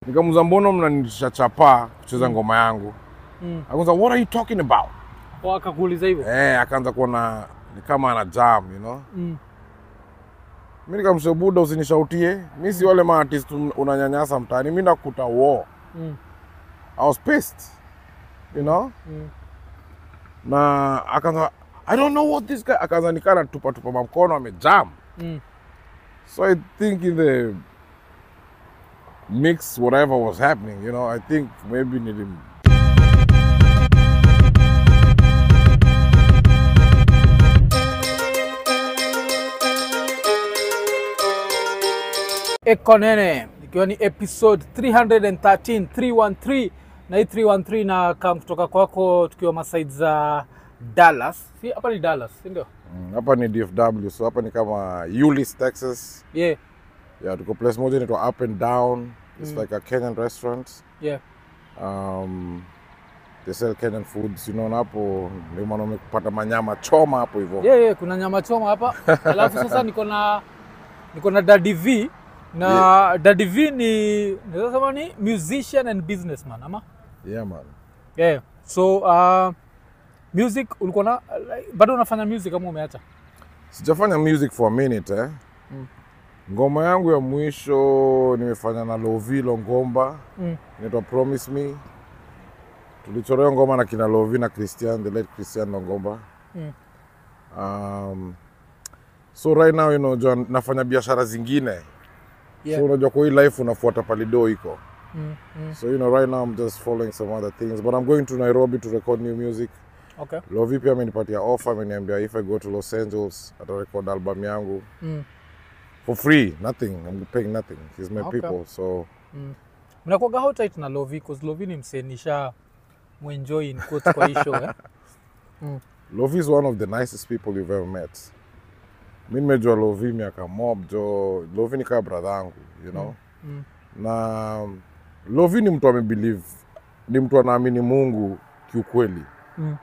Nikamuza, mbona mnanitisha chapa kucheza ngoma yangu? Mm. Akaanza, what are you talking about? Kwa akakuuliza hivyo. Eh, akaanza kuona ni kama ana jam, you know. Mm. Mimi nikamsha buda, usinishautie. Mimi si wale maartist un- unanyanyasa mtaani. Mimi nakuta war. Mm. I was pissed. You know? Mm. Na akaanza I don't know what this guy akaanza nikana tupa tupa mamkono amejam. Mm. So I think in the mix, whatever was happening, you know, I think maybe nilim Eko Nene ikiwa ni episode 313 313 na hii 313 na kam kutoka kwako tukiwa masaid za Dallas. Si hapa ni Dallas, si ndio? Mm, hapa ni DFW, so hapa ni kama Euless, Texas. Yeah, Yeah, tuko place moja inaitwa Up and Down. It's like a Kenyan restaurant. yeah. Um, they sell Kenyan foods, you know, na hapo ndio maana umepata manyama choma hapo hivyo. Yeah, yeah, kuna nyama choma hapa. Alafu sasa niko na niko na Daddy V na Daddy V ni naweza sema ni musician and businessman ama? Yeah, man. Yeah. So uh, music ulikuwa na like, bado unafanya music kama umeacha? Sijafanya music for a minute eh. Mm. Ngoma yangu ya mwisho nimefanya na Lovi Longomba Mm. inaitwa Promise Me. Tulichorewa ngoma na kina Lovi na Christian, the late Christian Longomba. Mm. Um, so right now you know, jua nafanya biashara zingine Yeah. so unajua kwa hii life unafuata palido iko Mm, mm. so you know right now I'm just following some other things but I'm going to Nairobi to record new music Okay. Lovi pia amenipatia offer ameniambia if I go to Los Angeles atarecord album yangu Mm. for free nothing I'm paying nothing he's my Okay. people so mnakuaga how tight na Lovi cause Lovi ni msee nisha muenjoy in quotes kwa hii show eh? Lovi is one of the nicest people you've ever met mi nimejua Lovi miaka mob jo Lovi ni kaa brother yangu you know Mm. na Lovi ni mtu amebelieve ni mtu anaamini Mungu kiukweli Mm.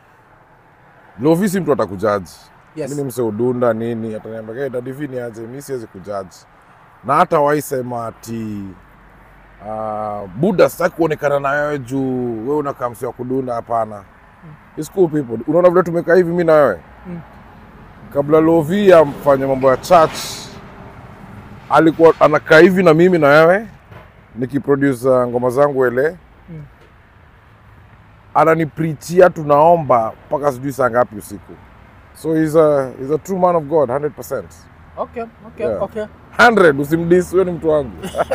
Lovi si mtu atakujaji Yes. mi ni mse udunda nini ataniambia hey, dadivi ni aje mi siwezi kujaji na hata waisema ati uh, buda sitaki kuonekana na wewe juu wewe unakaa mse wa kudunda hapana It's cool people unaona vile tumekaa hivi mi na wewe Mm. kabla Lovi amfanye mambo ya church alikuwa anakaa hivi na mimi na wewe nikiproduce uh, ngoma zangu ele Mm. ananiprichia tunaomba mpaka sijui saa ngapi usiku so he's a, he's a true man of god 100% Okay, okay, Yeah. okay. 100 usimdis huyo ni mtu wangu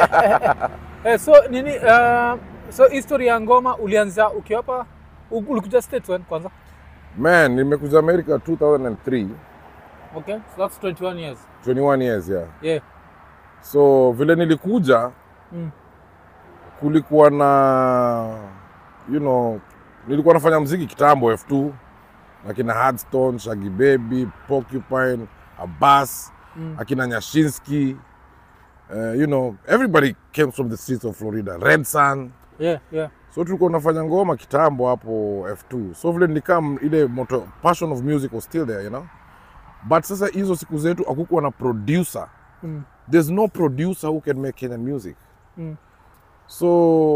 Eh, so nini uh, so history ya ngoma ulianza ukiwa hapa u- ulikuja States when kwanza? man nimekuja america 2003 Okay, so that's 21 years. 21 years yeah Yeah. so vile nilikuja Mm. kulikuwa na you know nilikuwa nafanya mziki kitambo f2 akina hardstone shagi baby porcupine abas Mm. akina nyashinski uh, you know everybody came from the streets of florida red sun Yeah, yeah. so tulikuwa nafanya ngoma kitambo hapo f2 so vile nilikam ile moto passion of music was still there you know but sasa hizo siku zetu akukuwa na producer Mm. there's no producer who can make kenyan music Mm. so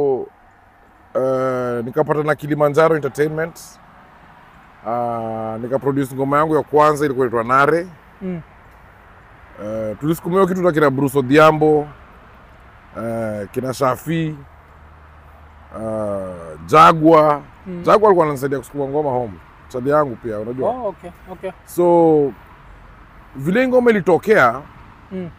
uh, nikapata na kilimanjaro entertainment uh, nikaproduce ngoma yangu ya kwanza ilikuwa inaitwa nare Mm. uh, tulisukumiwa kitu na kina bruce odhiambo uh, kina shafi uh, jagwa Mm. jagwa alikuwa ananisaidia kusukuma ngoma home chali yangu pia unajua Oh, okay, okay. so vile hii ngoma ilitokea Mm.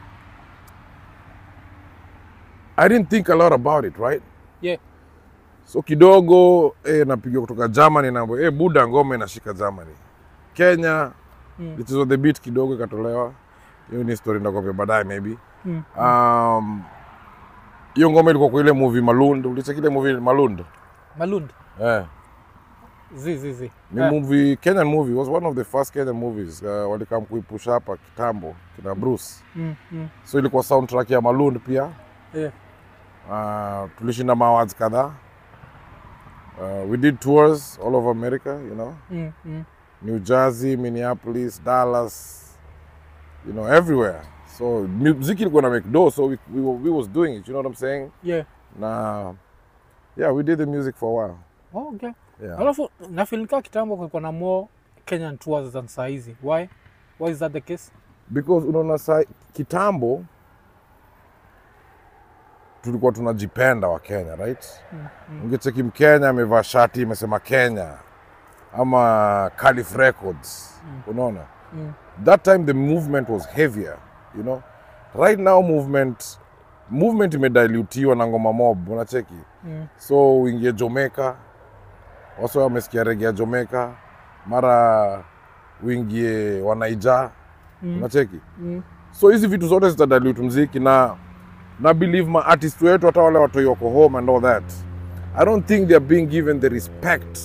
i didn't think a lot about it right Yeah. so kidogo eh, napiga kutoka germany naambo eh, buda ngoma inashika germany kenya Mm. lichezwa the beat kidogo ikatolewa hiyo ni story ndakwambia baadaye maybe Mm. um, hiyo ngoma ilikuwa kwa ile movie malund ulicheki ile movie malund Malund. eh. Zi zi zi. ni Eh. movie kenyan movie was one of the first kenyan movies uh, walikam kuipusha hapa kitambo kina bruce Mm. Mm. so ilikuwa soundtrack ya malund pia Yeah. uh, tulishinda maawards kadhaa uh, we did tours all over america you know Mm. Mm. new jersey minneapolis dallas you know everywhere so muziki ilikuwa na make do so we, we, were- we was doing it you know what I'm saying Yeah. na yeah we did the music for a while Oh, okay. yeah. Alafu nafilika kitambo kulikuwa na more Kenyan tours than saa hizi. Why? Why is that the case? because unaona sa kitambo tulikuwa tunajipenda wa Kenya right ungecheki mkenya amevaa shati imesema Kenya ama Calif Records unaona Mm. that time the movement was heavier you know right now movement movement imedilutiwa na ngoma mob unacheki Mm. so uingie Jamaica wasa wamesikia rege ya Jamaica mara uingie wanaija Mm. unacheki Mm. so hizi vitu zote zitadilute mziki na na believe ma artist wetu hata wale watu wako home and all that i don't think they are being given the respect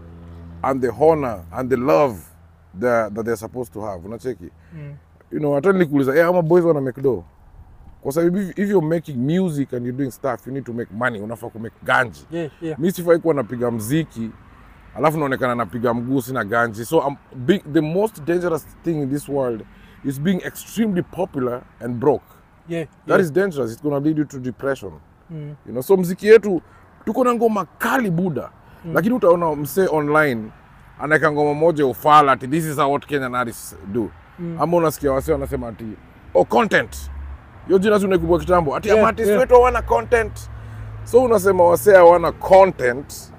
and the honor and the love that, that they're supposed to have unacheki Mm. you know hata nilikuuliza yeah, ama boys wana make do kwa sababu if, if you're making music and you're doing stuff you need to make money unafaa ku make ganji Yeah, yeah. mi sifai kuwa napiga mziki alafu naonekana napiga mguu sina ganji so I'm big, the most dangerous thing in this world is being extremely popular and broke Yeah. that yeah. is dangerous it's gonna lead you to depression Mm. you know so mziki yetu tuko na ngoma kali buda mm. lakini utaona msee online anaweka ngoma moja ya ufala ati this is how what Kenyan artists do mm. ama unasikia wasee wanasema ati oh content hiyo jina tunaikubwa kitambo ati Yeah, yeah, artists yeah. wetu hawana content so unasema wasee hawana content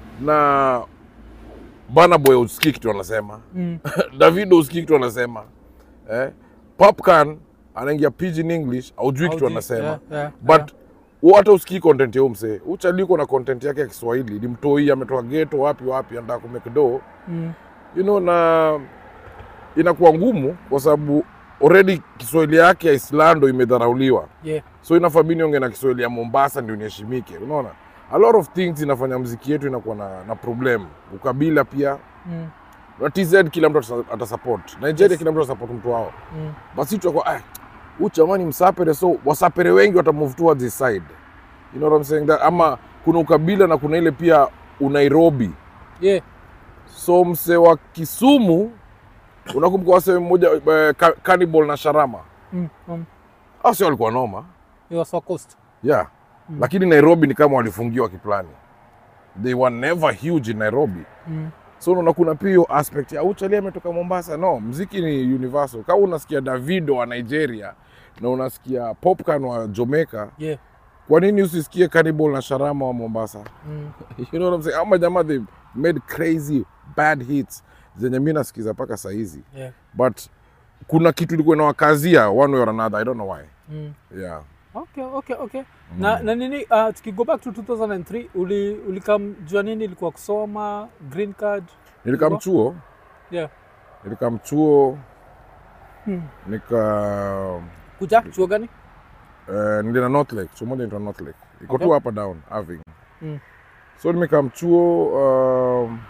na bana boy usikii kitu anasema Mm. davido usikii kitu anasema eh? popcan anaingia pidgin english aujui kitu Haujui, anasema yeah, yeah, but yeah. hata usikii content ya huyu msee uchaliko na content yake ya kiswahili ni mtoi ametoka geto wapi wapi anataka kumekdo Mm. you know na inakuwa ngumu kwa sababu already kiswahili yake ya islando imedharauliwa Yeah. so inafaa mi niongee na kiswahili ya mombasa ndio niheshimike unaona a lot of things inafanya mziki yetu inakuwa na, na problem ukabila pia Mm. na tz kila mtu atasa- atasupport nigeria Yes. kila mtu atasupport mtu wao Mm. basi tutakuwa ah, huyu chamani msapere so wasapere wengi watamove towards his side you know what I'm saying that ama kuna ukabila na kuna ile pia unairobi Yeah. so mse wa kisumu unakumbuka wase mmoja eh, Ka- cannibal na sharama Mm. Mm. au sio walikuwa noma It was for coast. yeah mm. lakini nairobi ni kama walifungiwa kiplani they were never huge in nairobi Mm. so unaona kuna pia hiyo aspect ya uchali ametoka mombasa no mziki ni universal kama unasikia davido wa nigeria na unasikia popcan wa jamaica Yeah. kwa nini usisikie cannibal na sharama wa mombasa Mm. you know what I'm saying ama jamaa they made crazy bad hits zenye mi nasikiza mpaka sahizi Yeah. but kuna kitu ilikuwa inawakazia one way or another i don't know why Mm. yeah Okay, okay, okay. Na, na nini uh, tukigo back to 2003 uli ulikamjua nini ilikuwa kusoma green card nilikam Ilikuwa? chuo yeah. nilikam chuo Hmm. nika kuja chuo gani uh, nilienda north lake chuo moja inaitwa north lake iko Okay. tu hapa down Irving Mm. so nimekam chuo um,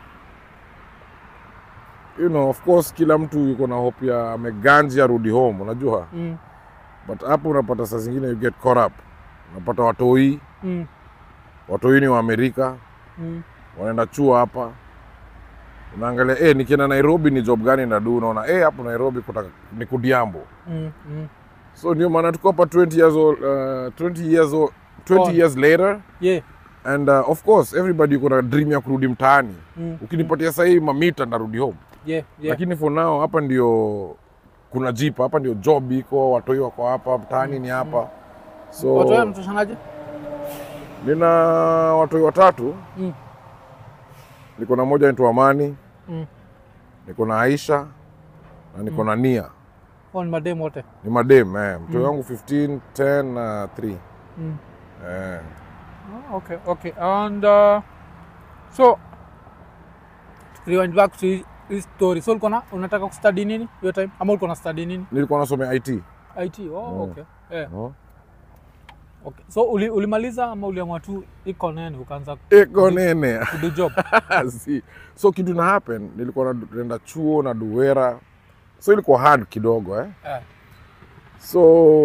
you know of course kila mtu yuko na hope ya ameganji arudi home unajua mm. but hapo unapata saa zingine you get caught up unapata watoi Mm. watoi ni wa amerika Mm. wanaenda chuo hapa unaangalia eh, nikienda nairobi ni job gani nadu unaona eh, hapo nairobi kuta, ni kudiambo Mm. Mm. so ndio maana tuko hapa 20 years old, uh, 20 years old, 20 Oh. years later yeah and uh, of course everybody yuko na dream ya kurudi mtaani Mm. ukinipatia sahii mamita ndarudi home yeah yeah lakini for now hapa ndio kuna jipa hapa ndio job iko watoi wako hapa mtaani ni hapa so watu wao mtoshanaje nina watoi watatu Mm. niko na moja naitwa amani Mm. niko na aisha na niko na nia Hao ni mademu wote ni madem eh. mtoi wangu 15 10 na 3 mm. eh. Oh, okay okay and uh, so rewind back to hii- hii story so ulikuwa na unataka kustudy nini hiyo time ama ulikuwa na study nini nilikuwa nasomea it IT oh Mm. okay yeah no? okay so uli, ulimaliza ama uliamua tu iko nene ukaanza iko nene kudo job si. so kitu na happen nilikuwa naenda chuo na duwera so ilikuwa hard kidogo eh? eh. so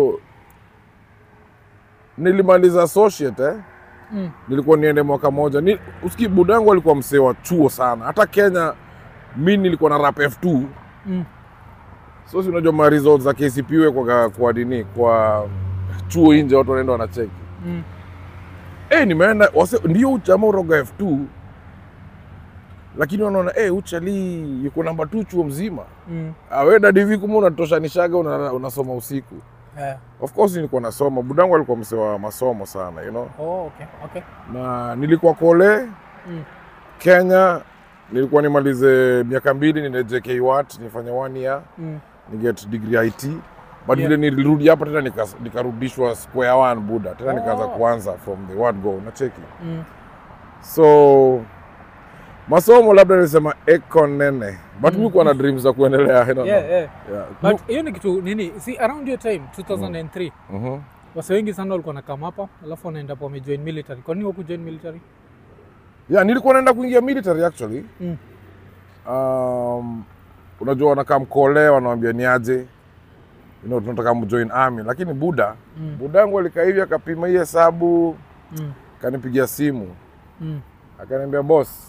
nilimaliza associate eh? mm. nilikuwa niende mwaka moja ni, uski budangu alikuwa msee wa chuo sana hata kenya mi nilikuwa na rap f2 Mm. so si unajua ma results za KCPE kwa kwa nini kwa chuo nje watu wanaenda wanacheki Mm. eh nimeenda wase ndio uchama uroga F2 lakini wanaona eh uchali yuko namba 2 chuo mzima Mm. aweda divi kuma unatoshanishaga una, unasoma usiku Eh. of course nilikuwa nasoma budangu alikuwa msee wa masomo sana you know Oh, okay, okay. na nilikuwa kole Mm. Kenya nilikuwa nimalize miaka mbili niende JK Watt nifanye one year Mm. ni get degree IT but Yeah. vile nilirudi hapa tena nika- nikarudishwa square one buda tena nikaanza Oh. kuanza from the word go nacheki Mm. so masomo labda nilisema eko nene but mi kuwa na dreams za kuendelea I don't know. Yeah, yeah. Yeah. But hiyo ni kitu nini, see around your time 2003 Mhm. wase wengi sana walikuwa nakam hapa alafu wanaenda po wamejoin military. Kwa nini wakujoin military? yeah, nilikuwa naenda kuingia military actually Mm. um, unajua wanakaa mkole wanawambia ni aje you know, tunataka mjoin army lakini buda Mm. buda yangu alikaa hivi akapima hii hesabu Mm. akanipigia simu Mm. akaniambia boss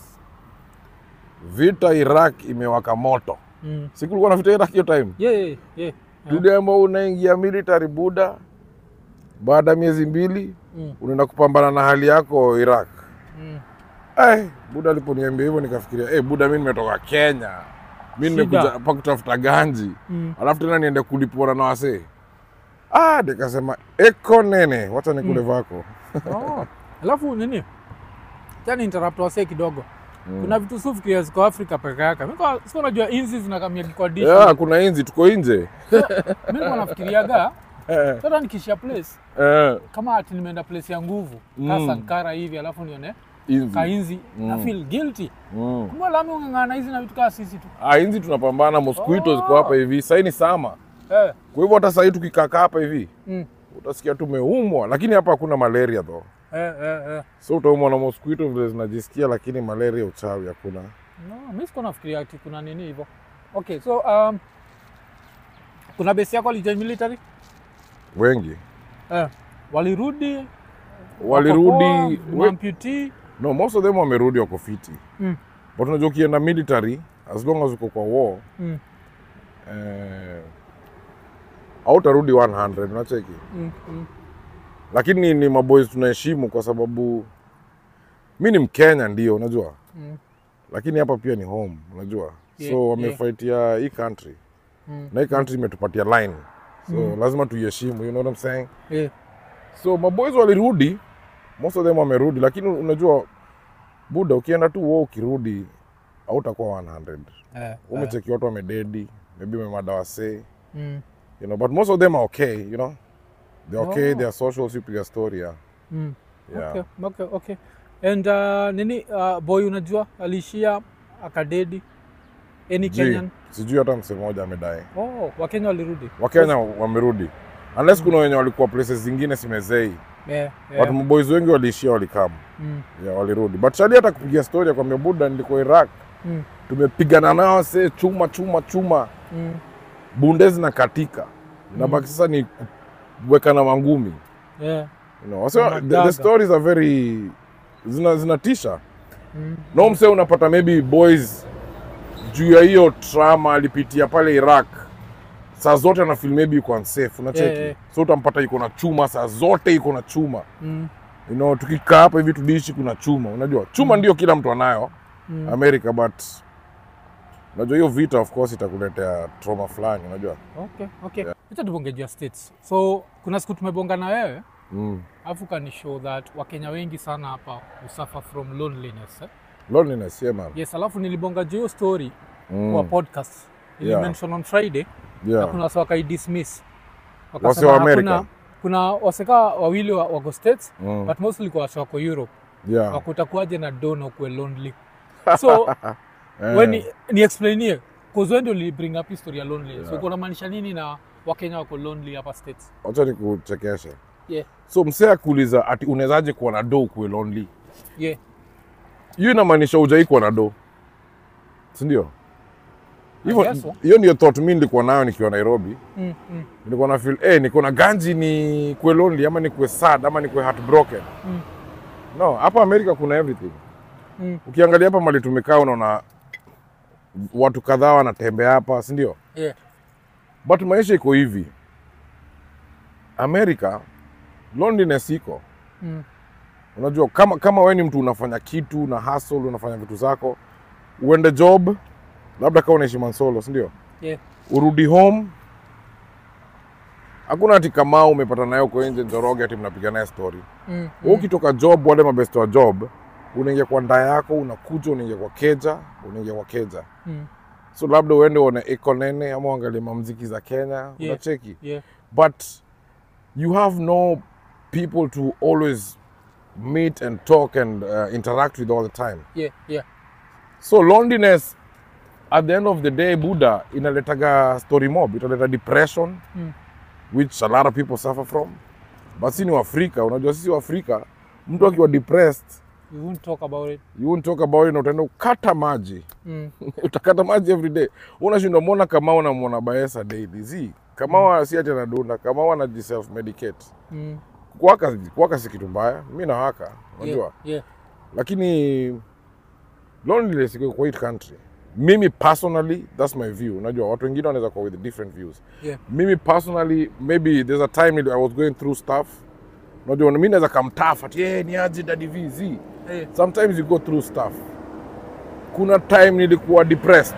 vita iraq imewaka moto Mm. sikulikuwa na vita iraq hiyo time Yeah, yeah, yeah. Yeah. tuliamba unaingia military buda baada ya miezi mbili Mm. unaenda kupambana na hali yako iraq Mm. Ay, buda aliponiambia hivyo nikafikiria hey, buda mi nimetoka kenya mi Shida. nimekuja hapa kutafuta ganji Mm. alafu tena niende kulipona na wasee ah, nikasema eko nene wacha nikule vako Oh. Alafu nini? Tani interrupt wase kidogo. Mm. Kuna vitu sufikiria ziko Afrika peke yake. Mimi kwa sio najua inzi zinakamia kwa dish. yeah, kuna inzi tuko nje Mimi kwa nafikiriaga Eh, sasa nikishia place eh, kama ati nimeenda place ya nguvu Mm. mm. Sankara hivi alafu nione inzi. kainzi Mm. na feel guilty. Mm. Kumbe lami ungangana hizi na vitu kama sisi tu. Ah, inzi tunapambana mosquito Oh. ziko hapa hivi sahii ni sama Eh. kwa hivyo hata sahii tukikaka hapa hivi Mm. utasikia tumeumwa lakini hapa hakuna malaria tho Eh, eh, eh. so utaumwa na mosquito vile zinajisikia lakini malaria uchawi hakuna No, mimi siko nafikiria ati kuna nini hivyo. Okay, so um, kuna base yako alijoin military? wengi Eh. Walirudi walirudi we, amputee. no most of them wamerudi wako fiti Mm. but unajua ukienda military as long as uko kwa war Mm. eh, autarudi 100 unacheki Mm. Mm. lakini ni maboys tunaheshimu kwa sababu mi ni mkenya ndio unajua Mm. lakini hapa pia ni home unajua Yeah, so wamefaitia hii country Mm. na hii country imetupatia line so lazima tuiheshimu you know what I'm saying Yeah. so maboys walirudi most of them wamerudi lakini unajua buda ukienda tu wo ukirudi hautakuwa 100 Eh, eh. umecheki watu wamededi maybe umemadawase Mm. you know but most of them are okay you know they're okay Oh. they are social si piga story yeah. Mm. Yeah. Okay, okay, okay. And uh, nini uh, boy unajua aliishia akadedi any Ji, Kenyan? sijui hata msee mmoja amedai Oh, Wakenya walirudi. wakenya wamerudi unless kuna wenye walikuwa places zingine simezei Yeah, but yeah. maboys wengi waliishia walikama Mm. yeah, walirudi but shali hata kupigia story akwambia buda nilikuwa iraq Mm. tumepigana nao se chuma chuma chuma Mm. bunde zinakatika inabaki sasa ni kuwekana mangumi Yeah. you know. so, the, Madaga. the stories are very zina zinatisha Mm. no mse unapata maybe boys juu ya hiyo trauma alipitia pale iraq saa zote ana feel maybe iko unsafe unacheki Yeah, yeah. so utampata iko na chuma saa zote iko na chuma Mm. you know, tukikaa hapa hivi tudiishi kuna chuma unajua chuma ndio kila mtu anayo Mm. america but unajua hiyo vita of course itakuletea trauma fulani unajua Okay, okay. Acha tubonge juu ya states. So kuna siku tumebonga na wewe mm. alafu kani show that Wakenya wengi sana hapa usuffer from loneliness. Eh? loneliness yeah man Yes, alafu nilibonga juu hiyo story mm. kwa podcast. Ili Yeah. mention on Friday na yeah. kuna wase wakaidismiss. Wase Wakasema wa America? hakuna- Kuna waseka wawili wa- wako states Mm. but mostly kwa wase wako Europe. yeah. Wakutakuaje na do na ukuwe lonely. So Eh. we ni, ni explainie cause wewe ndio li bring up history ya lonely. So kuna maanisha nini na Wakenya wako lonely hapa states? wacha nikuchekeshe Yeah. so msee akuuliza ati unawezaje kuwa na do kuwe lonely Yeah. hiyo inamaanisha ujai kuwa na do sindio hivyo guess so. hiyo ndio thought mi nilikuwa nayo nikiwa nairobi Mm, mm, nilikuwa na feel eh, niko na ganji ni kuwe lonely ama ni kuwe sad ama ni kuwe heartbroken Mm. no hapa amerika kuna everything mm. ukiangalia hapa mali tumekaa unaona watu kadhaa wanatembea hapa sindio Yeah. but maisha iko hivi america loneliness iko Mm. unajua kama kama we ni mtu unafanya kitu na hustle unafanya vitu zako uende job labda kama unaishi mansolo sindio Yeah. urudi home hakuna ati kama umepata naye uko nje njoroge ati mnapiga naye story Mm. mm. ukitoka job wale mabest wa job unaingia kwa ndaa yako unakuja unaingia kwa keja unaingia kwa keja Mm. so labda uende uone iko nene ama uangalie mamziki za kenya Yeah. unacheki Yeah. but you have no people to always meet and talk and uh, interact with all the time Yeah. Yeah. so loneliness at the end of the day buddha inaletaga story mob italeta depression Mm. which a lot of people suffer from but si ni waafrika unajua sisi waafrika mtu akiwa depressed You won't talk about it. you won't talk about it na utaenda ukata maji Mm. utakata maji every day unashindwa mwona kama unamwona baesa daily zi kama si ati anadunda kama anaji self medicate Mm. kuwaka kuwaka si kitu mbaya mi nawaka unajua Yeah. Yeah. lakini loneliness iko kwa hii country mimi personally that's my view unajua watu wengine wanaweza kuwa with different views Yeah. mimi personally maybe there's a time i was going through stuff unajua mi naweza kamtafa ati hey, ni aje daddy v z Hey. sometimes you go through stuff kuna time nilikuwa depressed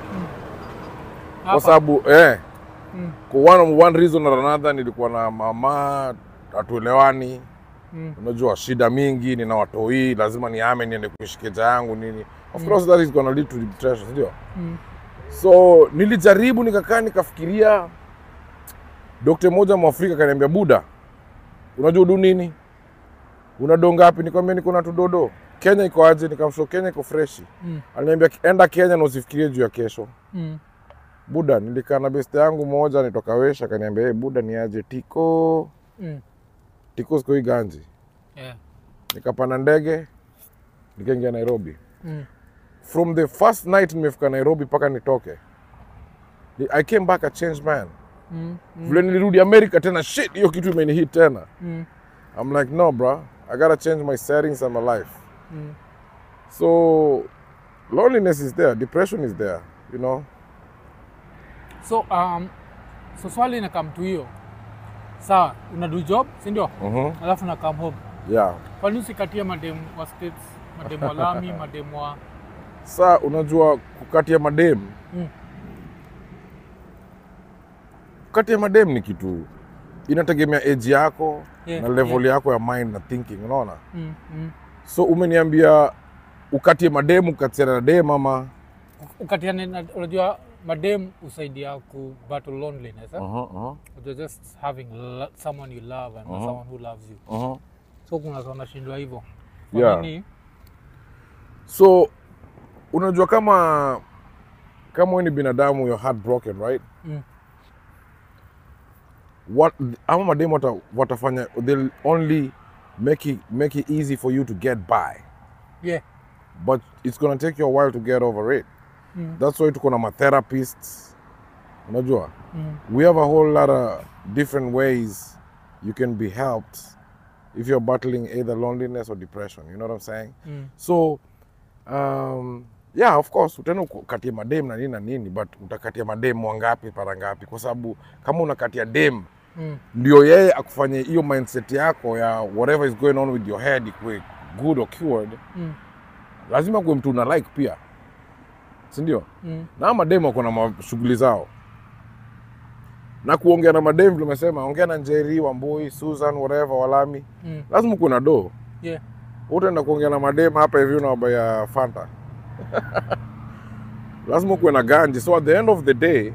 kwa Hapa. sababu eh, Mm. kwa one, one reason or another nilikuwa na mama hatuelewani Mm. unajua shida mingi nina watoi lazima niame niende kuishi keja yangu nini of course that is gonna lead to depression ndio Mm. so nilijaribu nikakaa nikafikiria dokta mmoja mwafrika kaniambia buda unajua udu nini una doo ngapi nikwambia niko na tudodo kenya iko aje nikamsho kenya iko freshi Mm. aliniambia enda kenya na usifikirie juu ya kesho Mm. buda nilikaa na beste yangu moja nitoka wesha akaniambia hey, buda ni aje tiko Mm. tiko siku hii ganji Yeah. nikapanda ndege nikaingia nairobi Mm. from the first night nimefika nairobi mpaka nitoke ni- i came back a changed man Mm. vile nilirudi america tena shit hiyo kitu imenihit tena Mm. i'm like no bro i gotta change my settings and my life Mm. so loneliness is there depression is there you know So um, so swali na come to hiyo sawa, unadu job si ndio? Mhm. Alafu na come home. yeah Kwa nini usikatie mademu wa states, mademu wa Lami, mademu wa sa unajua kukatia madem Mm. kukatia madem ni kitu inategemea age yako Yeah, na level yako ya mind na thinking unaona mm, mm. so umeniambia ukatie madem ukatiana na dem ama ukatiane na unajua madem usaidia ku battle loneliness eh? uh-huh, uh-huh, You're just having lo- someone you love and Uh-huh. someone who loves you uh-huh. so kuna watu wanashindwa hivyo Kwa Yeah. nini? so unajua kama kama wewe ni binadamu you're heartbroken right Mm. what ama mademu wata, watafanya they'll only make it, make it easy for you to get by yeah but it's gonna take you a while to get over it Mm. that's why tuko na matherapists unajua mm. we have a whole lot of different ways you can be helped if you're battling either loneliness or depression you know what i'm saying Mm. so um, yeah of course utaenda ukatia madem na nini na nini but utakatia madem wangapi para ngapi kwa sababu kama unakatia dem Mm. ndio yeye akufanye hiyo mindset yako ya whatever is going on with your head ikuwe good or cured Mm. lazima kuwe mtu una like pia sindio Mm. na madem wako na mashughuli zao na kuongea na madem tumesema ongea na njeri wambui susan whatever walami Mm. lazima kuwe na doo yeah utaenda kuongea na madem hapa hivi unawabaya fanta lazima kuwe na ganji so at the end of the day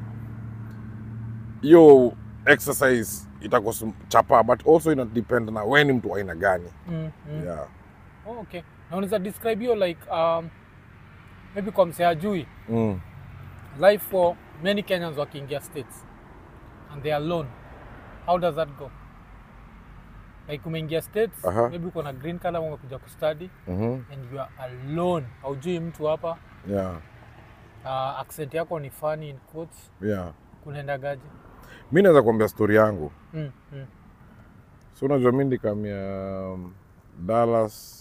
hiyo exercise itakuchapa but also ina depend na we ni mtu wa aina gani mm. Mm. yeah. Oh, okay na unaweza describe hiyo like um, maybe kwa msee ajui mm. life for many kenyans wakiingia states and they are alone how does that go like umeingia states Aha. maybe uko na green card ama umekuja kustudy mm-hmm. and you are alone haujui mtu hapa yeah. uh, accent yako ni funny in quotes yeah. kunaendagaje mi naweza kuambia stori yangu mm, mm, so unajua mi ndikamia um, dallas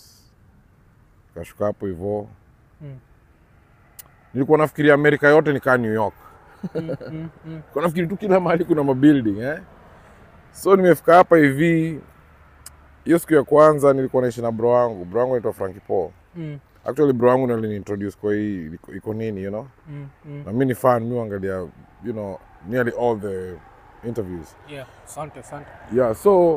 kashuka hapo hivo mm. nilikuwa nafikiria amerika yote nikaa new york Mm, mm, mm. Kwa nafikiri tu kila mahali kuna mabuilding eh? So nimefika hapa hivi, hiyo siku ya kwanza nilikuwa naishi na bro wangu. Bro wangu anaitwa Frankie Paul. Mm, Actually bro wangu ndiye aliniintroduce kwa hii iko- iko nini you know, mm, mm. na mimi ni fan, mimi huangalia you know nearly all the interviews Yeah, asante asante. yeah. So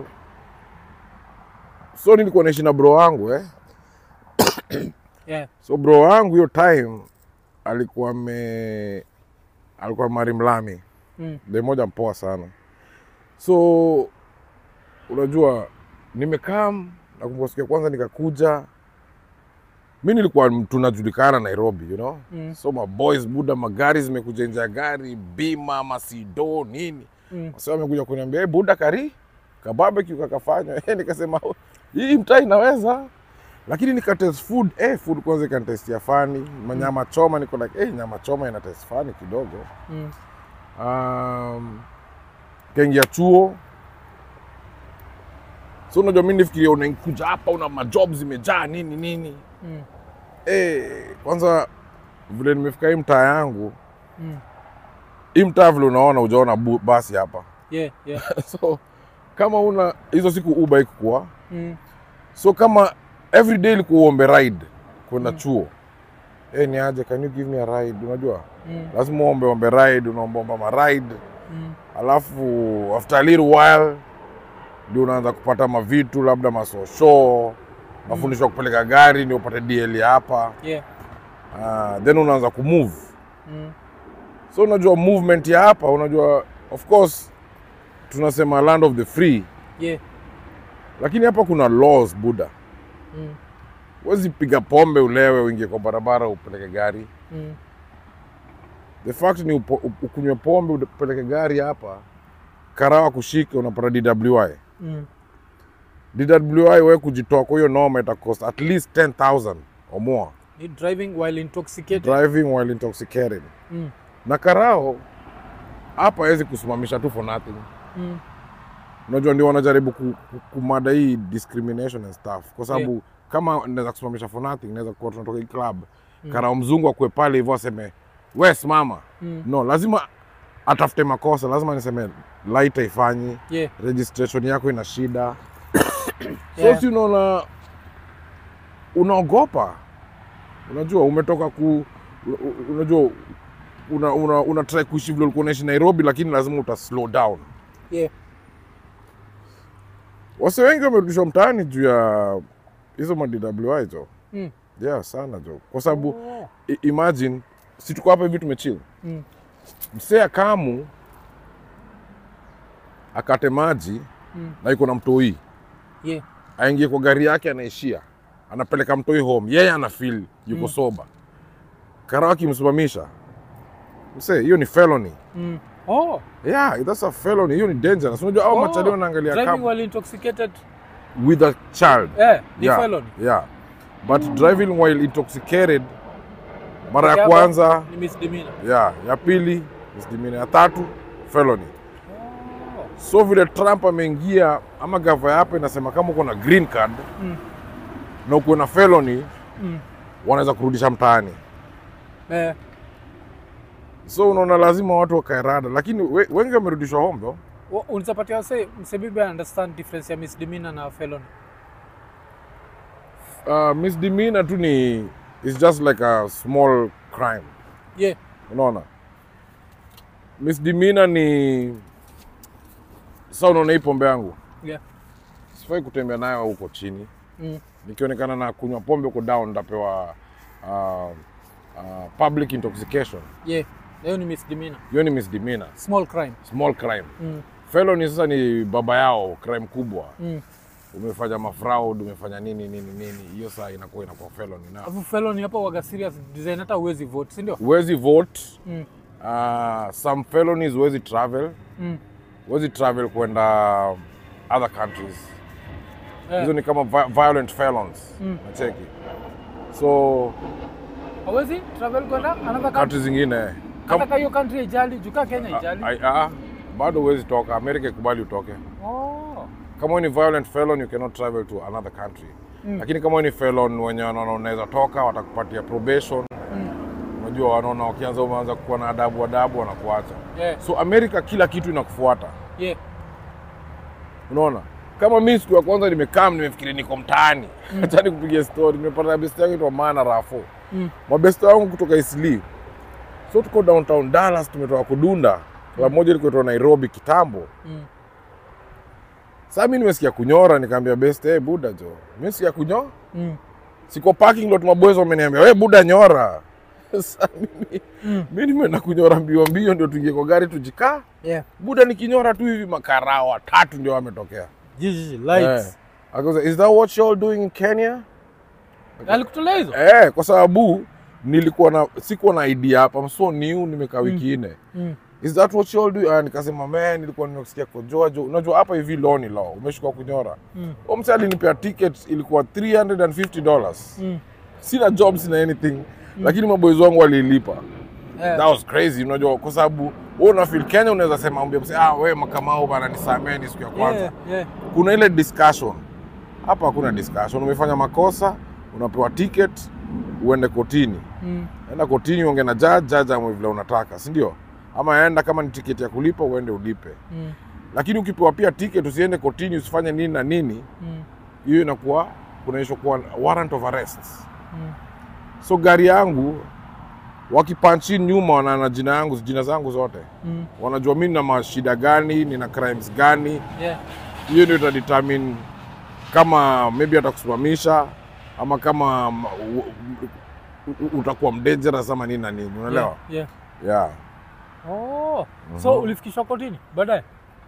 so nilikuwa naishi na bro wangu eh? Yeah. So bro wangu hiyo time alikuwa me alikuwa mari mlami Mm, de moja mpoa sana. So unajua nimekaa nakumbuka siku ya kwanza nikakuja, mi nilikuwa tunajulikana Nairobi, you know Mm. so maboys buda, magari zimekuja nje ya gari, bima masido nini, mm. wasa wamekuja kuniambia hey, buda kari kabarbecue kakafanya hey, nikasema "Oh, hii mtaa inaweza lakini nikatest food eh, food kwanza ikanitestia fani manyama choma, niko like eh, nyama choma ina test fani kidogo Mm. um, kaingia chuo so unajua mi nifikiria unakuja hapa una majob zimejaa nini nini Mm. eh, kwanza vile nimefika hii mtaa yangu Mm. hii mtaa vile unaona ujaona bu- basi hapa Yeah, yeah. so kama una hizo siku uba ikukua Mm. so kama every day ilikuwa uombe ride kwenda chuo eh, ni aje can you give me a ride unajua Mm. lazima uombe ombe ride unaombaomba maride Mm. alafu after a little while ndio unaanza kupata mavitu labda masosho nafundishwa kupeleka gari ndio upate DL hapa Yeah. uh, then unaanza kumove Mm. so unajua movement ya hapa unajua of course tunasema land of the free Yeah. lakini hapa kuna laws buda Mm. huwezi piga pombe ulewe uingie kwa barabara upeleke gari Mm. the fact ni upo- u- ukunywe pombe upeleke gari hapa karawa kushike unapata DWI Mm. DWI we kujitoa kwa hiyo noma ita cost at least 10000 or more Ni driving while intoxicated. driving while intoxicated Mm. na karao hapa hawezi kusimamisha tu for nothing Mm. unajua ndio wanajaribu ku, ku, kumada hii discrimination and stuff kwa sababu kama naweza kusimamisha for nothing naweza kuwa tunatoka hii club mm. karao mzungu akue pale hivyo aseme we simama Mm. no lazima atafute makosa lazima niseme light haifanyi Yeah. registration yako ina shida Yeah. so si unaona unaogopa unajua umetoka ku u- u- unajua una, una, una try kuishi vile ulikuwa unaishi nairobi lakini lazima uta slow down Yeah. wase wengi wamerudishwa mtaani juu ya hizo madwi hizo Mm. yeah sana jo kwa sababu Oh. i- imagine si tuko hapa hivi tumechill Mm. msee akamu akate maji Mm. na iko na mtoi Yeah. aingie kwa gari yake anaishia anapeleka mtoi home yeye ana feel yuko Mm. soba karao akimsimamisha msee hiyo ni felony Mm. Oh. yeah that's a felony hiyo ni dangerous unajua au Oh. machali wanaangalia Driving kama while intoxicated. with a child Eh, ni yeah, felony. yeah but driving while intoxicated mara ya Yako kwanza Ni misdemeanor. yeah ya pili misdemeanor ya tatu felony Oh. so vile trump ameingia ama gava ya hapa inasema kama uko na green card Mm. na uko na felony Mm. wanaweza kurudisha mtaani Eh. so unaona lazima watu wakae rada lakini we, wengi wamerudishwa home though Wa- Unizapatia wase msebibi understand difference ya misdemeanor na felony. uh, misdemeanor tu ni is just like a small crime Yeah. unaona misdemeanor ni sa unaona hii pombe yangu Yeah. sifai kutembea nayo huko chini Mm. nikionekana na kunywa pombe huko down ntapewa uh, uh, public intoxication Yeah. Hiyo ni misdemeanor. hiyo ni misdemeanor Small crime. small crime Mm. felony sasa ni baba yao crime kubwa Mm. umefanya mafraud umefanya nini nini nini hiyo saa inakuwa inakuwa felony na Alafu felony hapa waga serious design hata huwezi vote, si ndio? huwezi vote Mm. uh, some felonies huwezi travel Mm. huwezi travel kwenda other countries Eh. hizo ni kama vi violent felons Mm. nacheki so Hawezi travel kwenda another country. country zingine Hata kam- kama hiyo country haijali, juka Kenya haijali. I- ah, bado huwezi toka amerika ikubali utoke Oh. kama wewe ni violent felon you cannot travel to another country Mm. lakini kama wewe ni felon wenye wanaona unaweza toka watakupatia probation Mm. unajua unajua wanaona wakianza umeanza kuwa na adabu adabu wanakuacha Yeah. so america kila kitu inakufuata Yeah. unaona kama mi siku ya kwanza nimekaa nimefikiri niko mtaani hacha nikupigia story nimepata best yangu itwa maana rafo Mm. mabeste wangu kutoka Isli. So tuko downtown Dallas, tumetoka kudunda. Club moja ilikuwa inaitwa Nairobi kitambo. Mm. Sasa mimi nimesikia kunyora, nikamwambia best, hey, buda jo. Mimi sikia kunyora. Mm. Siko parking lot maboys wameniambia, "Wewe buda nyora." Sasa mimi Mm. mimi nimeenda kunyora mbio mbio ndio tuingie kwa gari tujikaa. Yeah. Buda nikinyora tu hivi makarao watatu ndio wametokea. Jiji lights. Eh. Akauza, "Is that what you all doing in Kenya?" Alikutolea hizo? Eh, kwa sababu nilikuwa na sikuwa na idea hapa, I'm so new, nimekaa wiki nne. Mm. Is that what you all do? Ah, nikasema man, nilikuwa nimesikia kojoa jo. Unajua hapa hivi loni lao, umeshuka kunyora. Mm. Huyo msee alinipea ticket ilikuwa 350 dollars. Mm. Sina job, sina anything. Lakini maboys wangu walilipa. Yeah. That was crazy, unajua kwa sababu wewe una feel Kenya unaweza sema ambia msee, ah wewe makamao bana nisamee ni siku ya kwanza. Yeah, yeah. Kuna ile discussion. Hapa hakuna discussion. Umefanya makosa, unapewa ticket, uende kotini. Mm. Enda kotini uonge na judge, judge amwe vile unataka, si ndio? Ama enda kama ni tiketi ya kulipa uende ulipe. Mm. Lakini ukipewa pia ticket usiende kotini usifanye nini na nini, Mm. hiyo inakuwa kunaishwa kuwa warrant of arrest. Mm. So gari yangu wakipanchi nyuma wanaana jina yangu jina zangu zote, Mm. wanajua mimi nina mashida gani, nina crimes gani. Yeah. Hiyo ndio itadetermine kama maybe atakusimamisha ama kama m- u- u- utakuwa mdangerous ama nini na nini, unaelewa? Yeah. Yeah. Oh. So ulifikishwa kotini baadaye?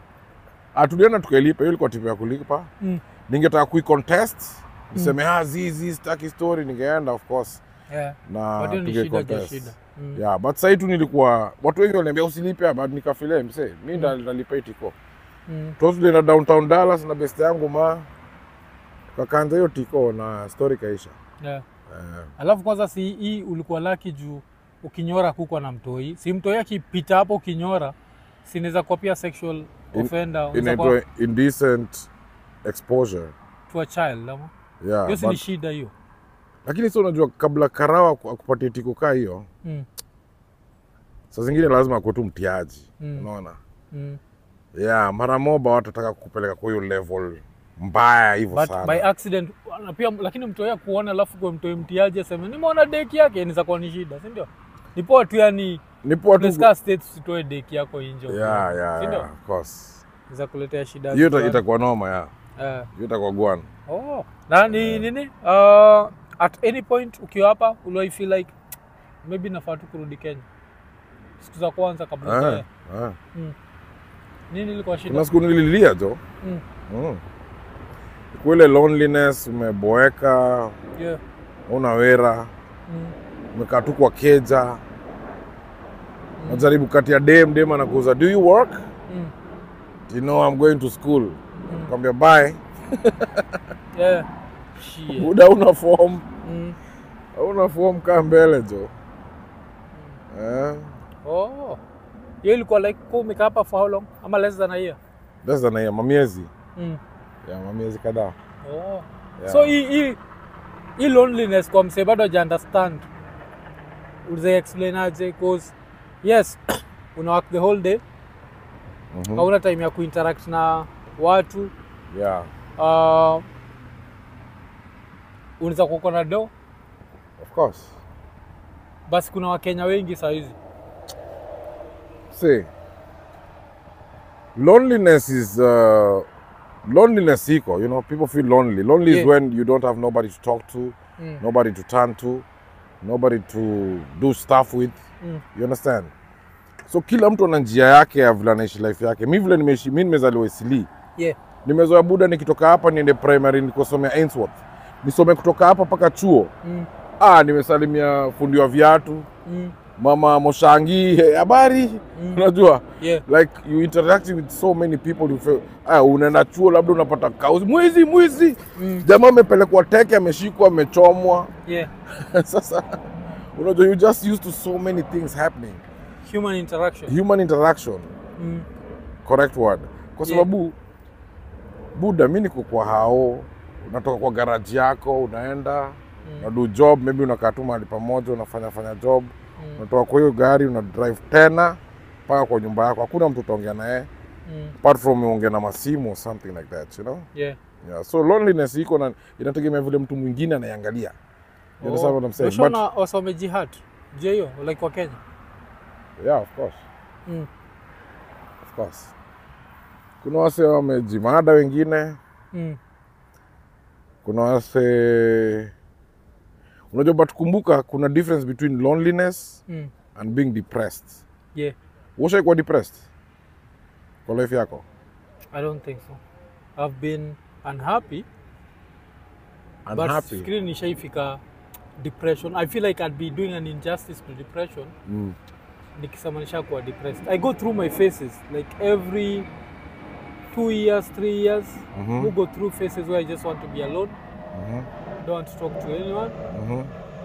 Ah, tulienda tukailipa, hiyo ilikuwa timu ya kulipa. Mm. Ningetaka kuicontest niseme ah, zizi sitaki story, ningeenda of course Yeah. na But hiyo ni shida ja tungecontest. shida. Mm. Yeah, but sasa tu nilikuwa watu wengi waliniambia usilipe, but nikafile mse, mimi ndo nitalipa hii tiko. Mm. So tulienda downtown Dallas na best yangu ma kakanza hiyo tiko na story kaisha. Yeah. Eh, Alafu kwanza si hii ulikuwa laki juu ukinyora kukwa na mtoi. Si mtoi akipita hapo ukinyora sinaweza kuwa pia sexual In- offender unaweza kuwa inaitwa indecent exposure. to a child ama Yeah, hiyo si ni but, shida hiyo. lakini sio unajua kabla karawa aku- akupatie tiko kaa hiyo, Mm. saa zingine lazima akuwe tu mtiaji. Mm. Unaona? Mm. yeah, mara moba watataka kukupeleka kwa hiyo level mbaya hivyo But sana. by accident na pia lakini mtoi akuona alafu kwa mtoi mtiaji aseme nimeona deki yake inaweza kuwa ni shida, si ndio? Ni poa tu yani Ni poa tu. Unasikia states usitoe deki yako nje. Yeah, yeah, Si ndio? yeah, of course. Inaweza kuletea shida. Hiyo ita- fulani. itakuwa noma ya. Eh. Hiyo itakuwa gwan. Oh. Na ni nini? Uh, at any point ukiwa hapa uliwahi feel like maybe nafaa tu kurudi Kenya. Siku za kwanza kabla Ah, ukae. ah. Nini ilikuwa shida? Kuna siku nililia jo. Mm. Mm. Kwa ile loneliness, umeboeka, Yeah. una wera, Mm. umekaa tu kwa keja. Najaribu kati ya dem, dem anakuuza, do you work? Mm. You know I'm going to school. Kwambia bye. Yeah. Shit. Buda una form. Mm. Una form kaa mbele jo. Eh. Oh. Hiyo ilikuwa like kwa umekaa hapa for how long? Ama less than a year? Less than a year, mamiezi. Mm. Yeah, mamiezi kadhaa. Oh. Yeah. So hii hii hii loneliness kwa msee bado haja understand. Ulize explain aje cause yes una work the whole day Mhm. hauna time ya kuinteract na watu Yeah. uh, unaweza kuko na do Of course. basi kuna wakenya wengi saa hizi See, loneliness is uh, loneliness iko. You know, people feel lonely. Lonely Yeah. is when you don't have nobody to talk to, mm. nobody to turn to, nobody to do stuff with. Mm. You understand? So kila mtu ana njia yake ya vile anaishi life yake. Mi vile nimeishi, mi nimezaliwa Isili. yeah. Nimezoea buda, nikitoka hapa niende primary nikosomea Ainsworth, nisome kutoka hapa mpaka chuo. mm. Ah, nimesalimia fundi wa viatu, Mm. mama Moshangi, "Hey, habari Mm. unajua yeah. like you interacting with so many people you feel, ah, unaenda chuo labda unapata kauzi mwizi mwizi Mm. jamaa amepelekwa teke ameshikwa amechomwa yeah. sasa unajua you just used to so many things happening human interaction human interaction mm. correct word kwa Yeah. sababu buda mi niko kwa hao unatoka kwa garaji yako unaenda Mm. unadu job maybe unakaa tu mahali pamoja unafanya fanya job Mm. unatoka kwa hiyo gari una drive tena mpaka kwa nyumba yako hakuna mtu utaongea naye Mm. apart from uongea na masimu or something like that you know Yeah. yeah. so loneliness iko na inategemea vile mtu mwingine anaiangalia you understand what I'm saying but Ushaona wasa wamejihad je hiyo like wa Kenya yeah of course mm. of course kuna wase wamejimada wengine Mm. kuna wase unajua but kumbuka kuna difference between loneliness Mm. and being depressed Yeah. ushaikuwa depressed kwa life yako I don't think so. I've been unhappy, but unhappy fikiri nishaifika depression. I feel like I'd be doing an injustice to depression mm. nikisema nishakuwa depressed. I go through my phases like every two years, three years. Mhm. You go through phases where I just want to be alone, Mhm. don't want to talk to anyone. Mhm.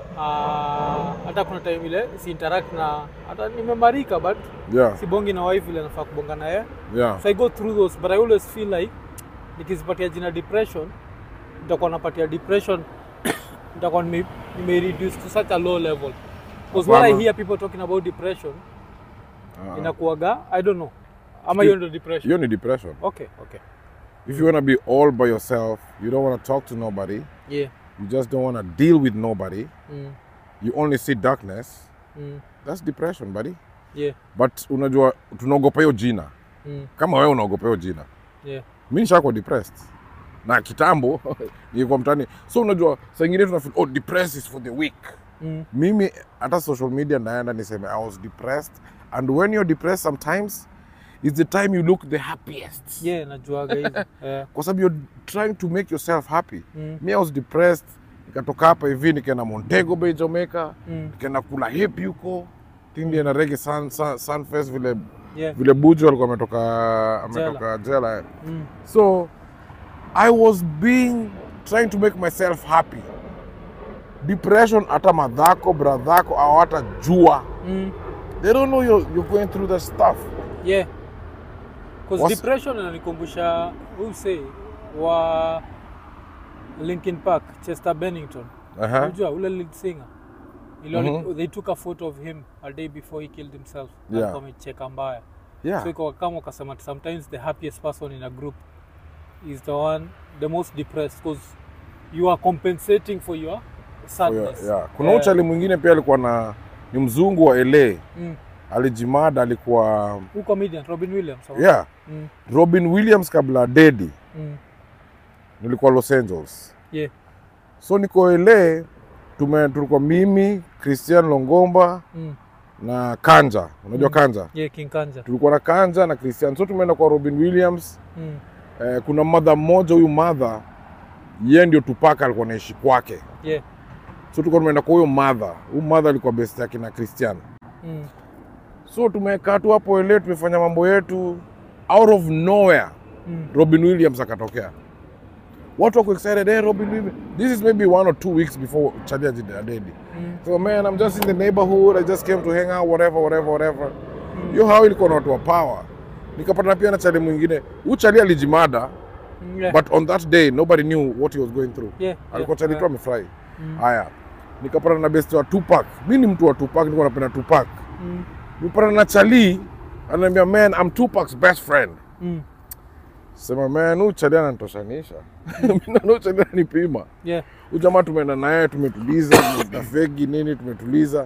Ah, hata kuna time ile si interact na hata nimemarika but yeah sibongi na wife ile nafaa kubonga na yeye. yeah So I go through those but I always feel like nikizipatia jina depression nitakuwa napatia depression nitakuwa nime, nime reduce to such a low level because when I Hapana. hear people talking about depression Ah. inakuwaga I don't know ama hiyo ndio depression hiyo ni depression okay okay if you want to be all by yourself you don't want to talk to nobody yeah you just don't want to deal with nobody mm, you only see darkness mm, that's depression buddy yeah but unajua tunaogopa hiyo jina mm, kama wewe unaogopa hiyo jina yeah mi nishakuwa depressed na kitambo nilikuwa mtani so unajua saa ingine tunafeel oh depressed is for the weak mm, mimi hata social media naenda niseme i was depressed and when you're depressed sometimes it's the time you look the happiest yeah najuaga hizo yeah kwa sababu you're trying to make yourself happy mm, mi i was depressed nikatoka hapa hivi nikaenda montego bay jamaica mm, nikaenda kula hip huko tindi na rege sun, sun, sunfest vile yeah vile buju alikuwa ametoka ametoka jela mm, so i was being trying to make myself happy depression hata madhako bradhako au hata jua mm, they don't know you're, you're going through that stuff yeah because What's- depression inanikumbusha who say wa Linkin Park Chester Bennington uh-huh. Unajua ule lead singer Ile wali- Mhm. they took a photo of him a day before he killed himself Yeah. alikuwa amecheka mbaya yeah so iko kama ukasema ati sometimes the happiest person in a group is the one the most depressed because you are compensating for your For your- sadness yeah. kuna Eh, uchali mwingine pia alikuwa na ni mzungu wa la mm. alijimada alikuwa Who comedian Robin Williams or- yeah mm. robin williams kabla dedi Mm. nilikuwa los angeles yeah so niko la tume tulikuwa mimi christian longomba mm. na kanja unajua Mm. kanja yeah King Kanja tulikuwa na kanja na christian so tumeenda kwa robin williams mm. eh, kuna madha mmoja huyu madha ye ndio tupaka alikuwa naishi kwake yeah so tulikuwa tumeenda kwa huyo madha huyu madha alikuwa best yake na christian mm. so tumekaa tu hapo ele tumefanya mambo yetu out of nowhere Mm. robin williams akatokea watu wako excited hey, robin williams this is maybe one or two weeks before charlie adedi Mm. so man i'm just in the neighborhood i just came to hang out whatever whatever whatever hiyo how ilikuwa na watu wa power nikapata pia na chali mwingine huyu chali alijimada Mm. yeah but on that day nobody knew what he was going through yeah alikuwa chali tu yeah. amefurahi Mm. haya nikapata na best wa Tupac mi ni mtu wa Tupac nilikuwa napenda Tupac Mm. nipata na chali ananiambia man I'm Tupac's best friend Mm. sema man huyu chali ananitoshanisha mimi naona huyu chali ananipima yeah huyu jamaa tumeenda naye tumetuliza na fegi nini tumetuliza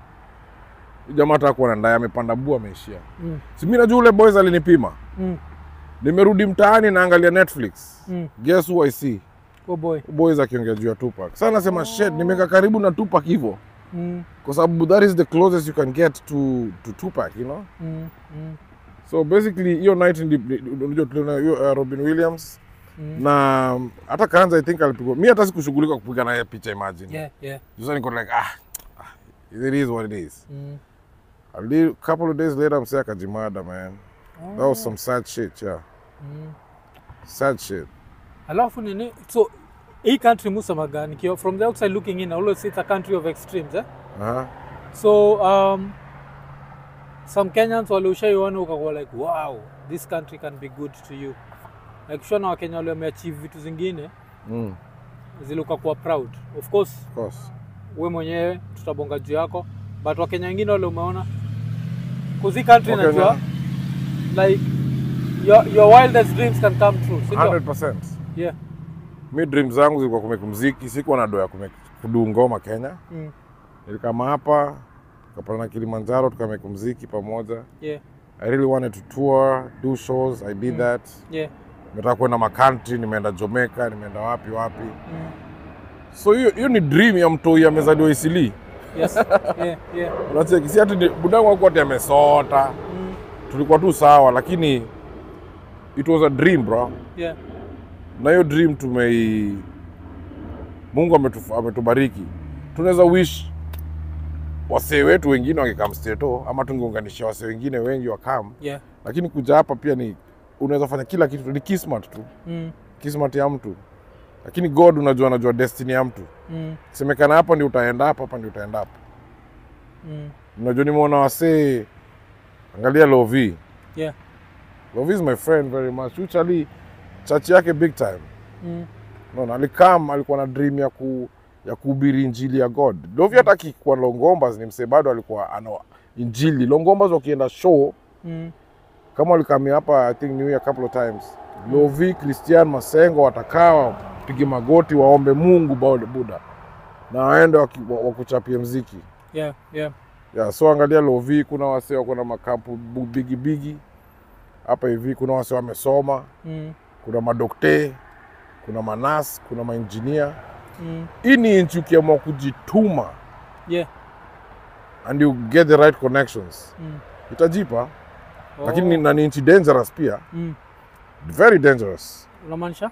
huyu jamaa hata kuwa ndaye amepanda bua ameishia mm. si mimi najua ule boys alinipima Mm. nimerudi mtaani naangalia Netflix Mm. guess who I see oh boy boys akiongea juu ya Tupac sasa nasema shit nimeka karibu na Tupac hivyo mm. kwa sababu that is the closest you can get to, to Tupac, you know? Mm. Mm. So basically hiyo night ndi- unajua tuliona hiyo uh, Robin Williams Mm. na um, hata Kanza I think alipigwa. Mi hata sikushughulika kupiga naye picha imagine. yeah yeah Just niko like ah, ah, it is what it is. mm. A li- couple of days later msee akajimada man. That was some sad shit, yeah. Mm. Sad shit. alafu nini so hii country musemaga nikiwa from the outside looking in I always say it's a country of extremes eh? Uh-huh. so um, some kenyans waliushaiona ukakuwa like wow this country can be good to you like ushona wakenya wale wameachieve vitu zingine Mm, zile ukakuwa proud of course of course. we mwenyewe tutabonga juu yako but wakenya wengine wale umeona kuzi country Wakenya- najua like your, your wildest dreams can come true si ndio? 100%. yeah Mi dream zangu zilikuwa kumake muziki, sikuwa na doa ya kumake kudu ngoma Kenya. mm. Nilikama hapa tukapanda na Kilimanjaro tukamake muziki pamoja. yeah I really wanted to tour, do shows. I did Mm. that. yeah Nimetaka kwenda makantri, nimeenda Jamaica, nimeenda wapi wapi. mm. So hiyo hiyo ni dream ya mtoi amezaliwa Isili. yes yeah yeah Unacheki, si ati ni- budangu hakuwa ati amesota, mm. tulikuwa tu sawa, lakini it was a dream bro. yeah Na hiyo dream tumei, Mungu ametu, ametubariki. Tunaweza wish wasee wetu wengine wangekam steto ama tungeunganisha wasee wengine wengi wakam, yeah lakini kuja hapa pia ni unaweza fanya kila kitu, ni kismat tu, mm. kismat ya mtu, lakini God unajua, anajua destiny ya mtu. Mm. Semekana hapa ndio utaenda hapa, hapa ndio utaenda hapa. Mm. Unajua nimeona wasee, angalia Lovi. yeah Lovi is my friend very much. Usually church yake big time. mm. Unaona, alikam alikuwa na dream ya ku ya kuhubiri injili ya God. Lovi hata akikuwa Longombas ni msee bado alikuwa ana injili. Longombas wakienda show Mm. kama walikamia hapa I think New Year couple of times. Lovi, Christian Masengo watakaa wapige magoti waombe Mungu bado Buda. Na waende waki- wa- wakuchapie mziki. yeah yeah Yeah, so angalia Lovi, kuna wasee wako na makampu bu- bigi bigi hapa hivi, kuna wasee wamesoma, mm. kuna madokte, kuna manas, kuna mainjinia. Mm. Hii ni nchi ukiamua kujituma yeah and you get the right connections mm. itajipa, oh. lakini ni- na ni nchi dangerous pia, mm. very dangerous. unamaanisha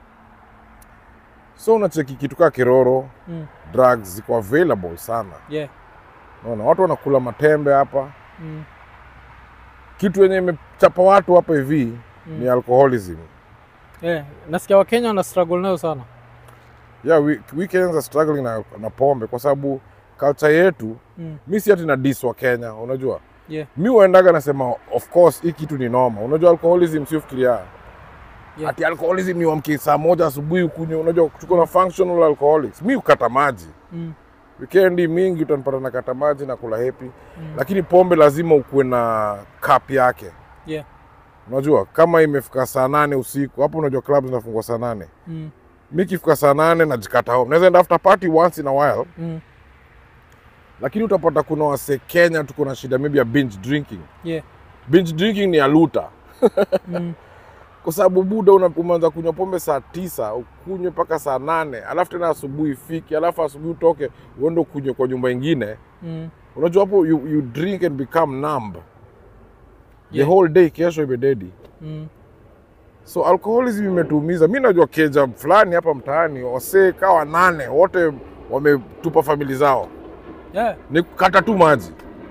So unacheki kitu kaa kiroro, mm. drugs ziko available sana. yeah Unaona watu wanakula matembe hapa, mm. kitu yenye imechapa watu hapa hivi Mm. ni alcoholism. yeah nasikia wakenya wana struggle nayo sana yeah, we, we Kenyans are struggling na, na pombe kwa sababu culture yetu mm. mi si ati na dis wa Kenya, unajua yeah mi uendaga nasema of course hii kitu ni noma. Unajua alcoholism sio fikiria Yeah. ati alcoholism ni wamke saa moja asubuhi ukunywe. Unajua tuko na functional alcoholics. Mi ukata maji mm. wikendi mingi utanipata na kata maji na kula hepi Mm. lakini pombe lazima ukuwe na cup yake. yeah Unajua kama imefika saa nane usiku hapo, unajua clubs zinafungwa saa nane mm. mi kifika saa nane najikata home. Naweza enda after party once in a while Mm. lakini utapata kuna wase Kenya tuko na shida maybe ya binge drinking. yeah Binge drinking ni aluta mm. kwa sababu buda una- umeanza kunywa pombe saa tisa ukunywe mpaka saa nane alafu tena asubuhi ifike, alafu asubuhi utoke uende ukunywe kwa nyumba ingine. Mm. Unajua hapo you, you drink and become numb the Yeah. whole day, kesho imededi. Mm. So alcoholism imetuumiza. Mi najua keja fulani hapa mtaani wasee kawa nane wote wametupa famili zao yeah ni kukata tu maji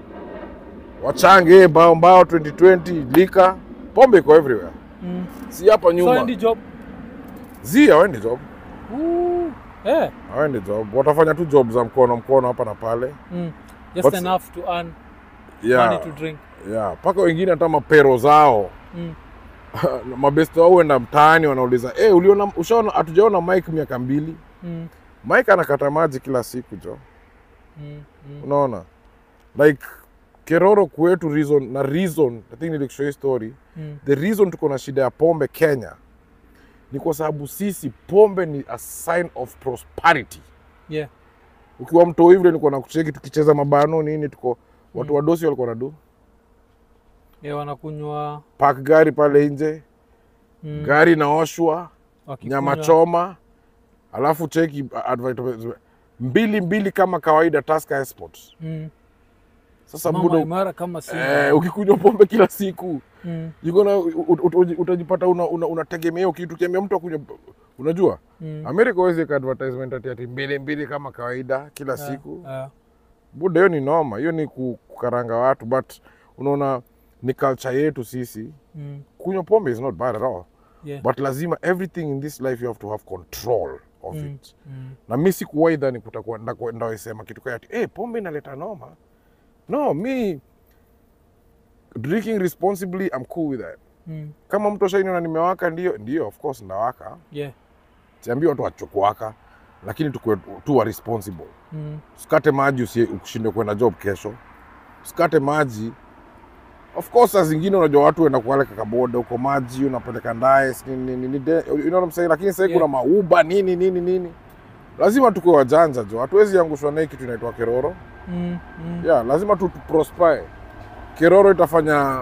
wachange mbao mbao 2020 lika pombe iko everywhere mm. si hapa so nyuma endi job zi hawaendi job Ooh. yeah hawaendi job watafanya tu job za mkono mkono hapa na pale mm. just What's- enough to earn yeah, money to drink yeah. mpaka wengine hata mapero zao mm. mabesto wao huenda mtaani wanauliza hey, uliona ushaona hatujaona mike miaka mbili Mm. mike anakata maji kila siku jo Mm. Mm. unaona like keroro kwetu reason na reason i think nilikushow hii story Mm. the reason tuko na shida ya pombe kenya ni kwa sababu sisi pombe ni a sign of prosperity yeah ukiwa mtoo hivyo nilikuwa nakucheki tukicheza mabano nini tuko watu Mm. wadosi walikuwa nadu yeah wanakunywa park gari pale nje mm. gari inaoshwa wakikunywa- nyama choma alafu cheki advertisement mbili mbili kama kawaida Tusker Export. mm. Sasa mama buda imara kama simba eh, ukikunywa pombe kila siku mm. you're gonna ut- ut- utajipata una, una, unategemea hiyo kitu kiambia mtu akunywa unajua Mm. America huwezi weka advertisement ati ati mbili mbili kama kawaida kila Yeah, siku yeah. buda hiyo ni noma hiyo ni ku- kukaranga watu but unaona ni culture yetu sisi Mm. kunywa pombe is not bad at all yeah but lazima everything in this life you have to have control of Mm. it mm. na mi sikuwahi dhani kutakuwa ndaku- ndawaisema kitu kaya ati hey, pombe inaleta noma no mi drinking responsibly I'm cool with that Mm. kama mtu ashainiona nimewaka ndio ndio of course ndawaka yeah siambii watu wachokuwaka lakini tukue tu wa responsible Mm. usikate maji usi- ushinde kwenda job kesho usikate maji of course saa zingine unajua watu wenda kualeka kaboda huko maji unapeleka ndaye si nini, nini, nini, de- you know what I'm saying? lakini sahii Yeah. kuna mauba nini nini nini lazima tukuwe wajanja jo hatuwezi angushwa na hii kitu inaitwa keroro Mm. Mm. yeah, lazima tu prosper keroro itafanya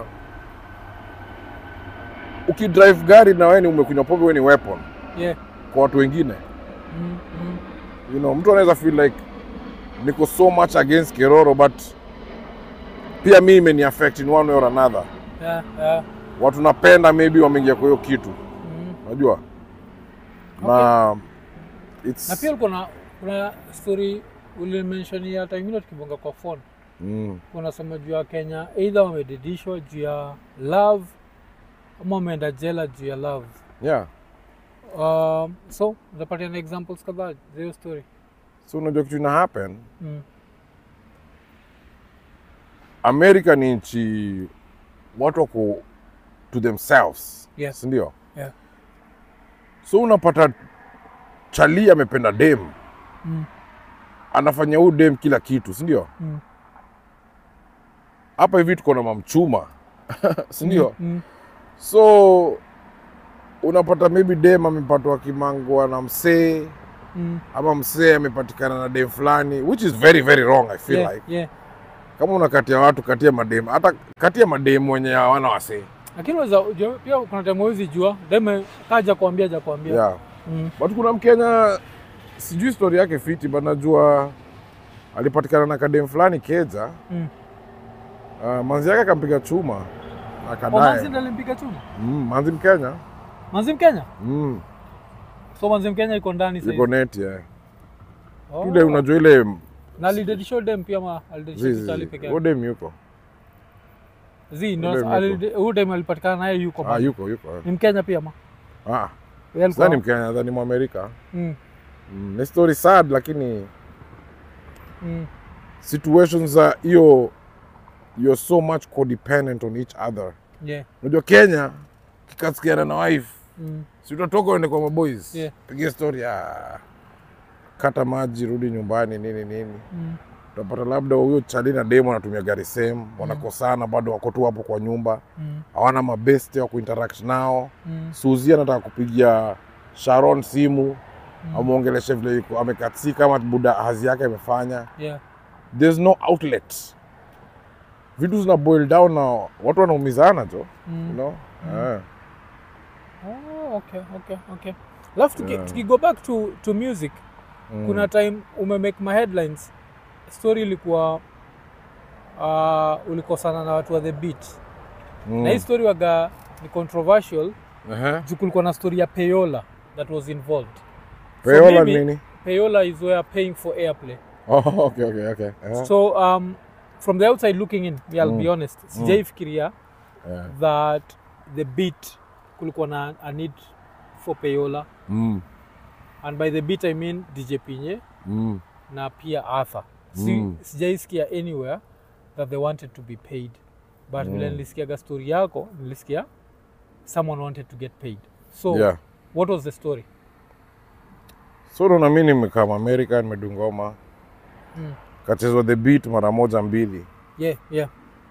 ukidrive gari na wewe ni umekunywa pombe wewe ni weapon Yeah. kwa watu wengine Mm. Mm. you know, mtu anaweza feel like niko so much against Keroro but pia mi imeni affect in one way or another. Yeah. Yeah. Watu napenda maybe wameingia kwa hiyo kitu, Mm. unajua na it's na pia ulikuwa na kuna story ulimention ya time ingine tukibonga kwa phone mm, unasema juu ya Kenya either wamedidishwa juu ya love ama wameenda jela juu ya love yeah. um, so unapatia na examples kadhaa za hiyo story So unajua kitu ina happen mm. America ni nchi watu wako to themselves, Yes. si ndio? Yeah. So unapata chali amependa dem Mm. anafanya huyu dem kila kitu, si ndio? Mm. Hapa hivi tuko na mamchuma si ndio? Mm. So unapata maybe dem amepatwa kimangwa na msee Mm. ama msee amepatikana na dem fulani which is very very wrong I feel Yeah, like yeah. kama unakatia watu katia madem hata katia madem wenye hawana wasee lakini unaweza ujua- pia kuna time huwezi jua deme kaja kuambia ja kuambia yeah. mm. but kuna mkenya sijui story yake fiti but najua alipatikana na kadem fulani keja Mm. uh, manzi yake akampiga chuma na Oh, akadae manzi ndo alimpiga chuma mm, manzi mkenya manzi mkenya mm, so manzi mkenya iko ndani sasa yuko hivi. neti yeah. Oh. Yule unajua ile na alidedisha dem pia ma alidedisha zizi kitali peke yake odem yuko zi Ule yuko. ndo huyu dem alipatikana naye yuko ah, bado. yuko yuko ni mkenya pia ma ah, Yeye alikuwa- sidhani mkenya nadhani mwamerika Mm, mm, ni story sad lakini mm, situations za hiyo you're so much codependent on each other yeah, unajua kenya kikasikiana na wife mm, si utatoka uende kwa maboys Yeah. pigia story ah, kata maji rudi nyumbani nini nini mm, utapata labda huyo chali na demo anatumia gari same wanakosana bado wako tu hapo kwa nyumba mm, hawana mabeste wa kuinteract nao mm, suzi anataka kupigia sharon simu amwongeleshe vile yuko amekatika ama buda hazi yake amefanya yeah, there's no outlet vitu zina boil down na watu wanaumizana jo you mm. know? Eh. Oh, okay, okay, okay. Alafu tuki, Yeah. tuki go back to, to music Mm. kuna time umemake my headlines story ilikuwa uh, ulikosana na watu wa the beat Mm. na hii story waga ni controversial Ehe. juu kulikuwa na story ya payola that was involved Payola mimi- nini? payola is where paying for airplay Oh, okay, okay, okay. Eh. so um, from the outside looking in yeah, I'll be Mm. honest sijaifikiria Yeah. that the beat kulikuwa na a need for payola Mm. and by the beat i mean dj pinye Mm. na pia arthur si, Mm. sijaisikia anywhere that they wanted to be paid but vile nilisikiaga story yako nilisikia someone wanted to get paid so Yeah. what was the story So ndo na mimi nimekaa America nimedungoma. Mm. Kachezwa the beat mara moja mbili. yeah yeah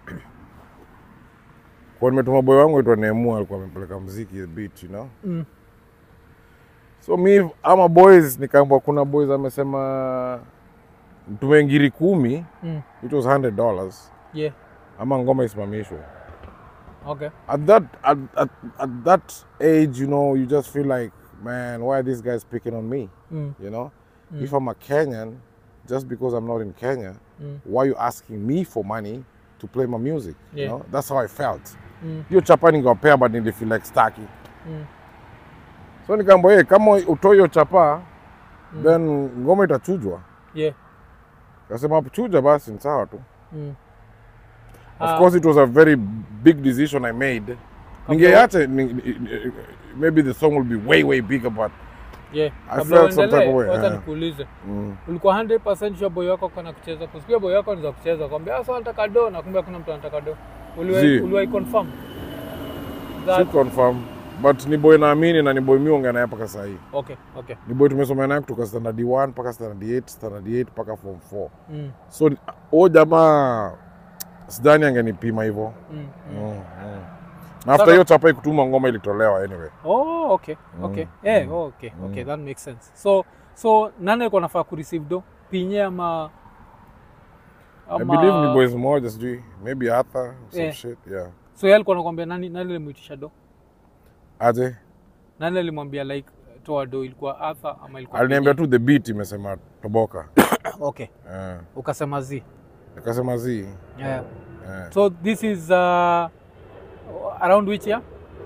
Kwa nimetuma boy wangu aitwa Nemu alikuwa amepeleka muziki the beat, you know. mm. So mi ama boys nikaambwa kuna boys amesema tume ngiri kumi Mm. it was 100 dollars yeah ama ngoma isimamishwe. okay At that at, at, at that age, you know, you just feel like, man, why are these guys picking on me? mm. You know, if I'm a Kenyan, just because I'm not in Kenya, Mm. why are you asking me for money to play my music? Yeah. You know, that's how I felt. Mm. Hiyo chapa ningewapea but nilifeel like staki. Mm. So nikaambia, hey, kama utoi hiyo chapa then ngoma itachujwa. yeah Kasema chuja basi ni sawa tu. mm. Of Ah. course it was a very big decision I made. Ningeacha ni- ni- maybe the song will be way way bigger but yeah I kabla felt some type uendelee of way, wacha yeah. nikuulize mm, ulikuwa 100% sure boy wako kana kucheza kusikia boy wako anaweza kucheza kwambia sasa nataka do na kumbe hakuna mtu anataka do uliwahi Zii. uliwahi confirm si that confirm but ni boy naamini na ni boy miongea naye mpaka sahii Okay, okay. ni boy tumesomea naye kutoka standard 1 mpaka standard 8 standard 8 mpaka form 4 Mm, so huo jamaa sidhani angenipima hivyo mm, mm. mm, mm. na after hiyo chapa ikutuma ngoma ilitolewa anyway Oh, okay, okay. Eh, oh, okay, okay, that makes sense. So, so nani alikuwa anafaa kureceive do? Pinye ama I believe ni boys moja sijui maybe Arthur some Yeah. shit yeah So yeye alikuwa anakuambia nani nani alimuitisha do? aje Nani alimwambia like toa do ilikuwa Arthur ama ilikuwa aliniambia Pinye? tu the beat imesema toboka Okay. Eh, Ukasema zi. nikasema zi Yeah. eh. So this is uh, around which year?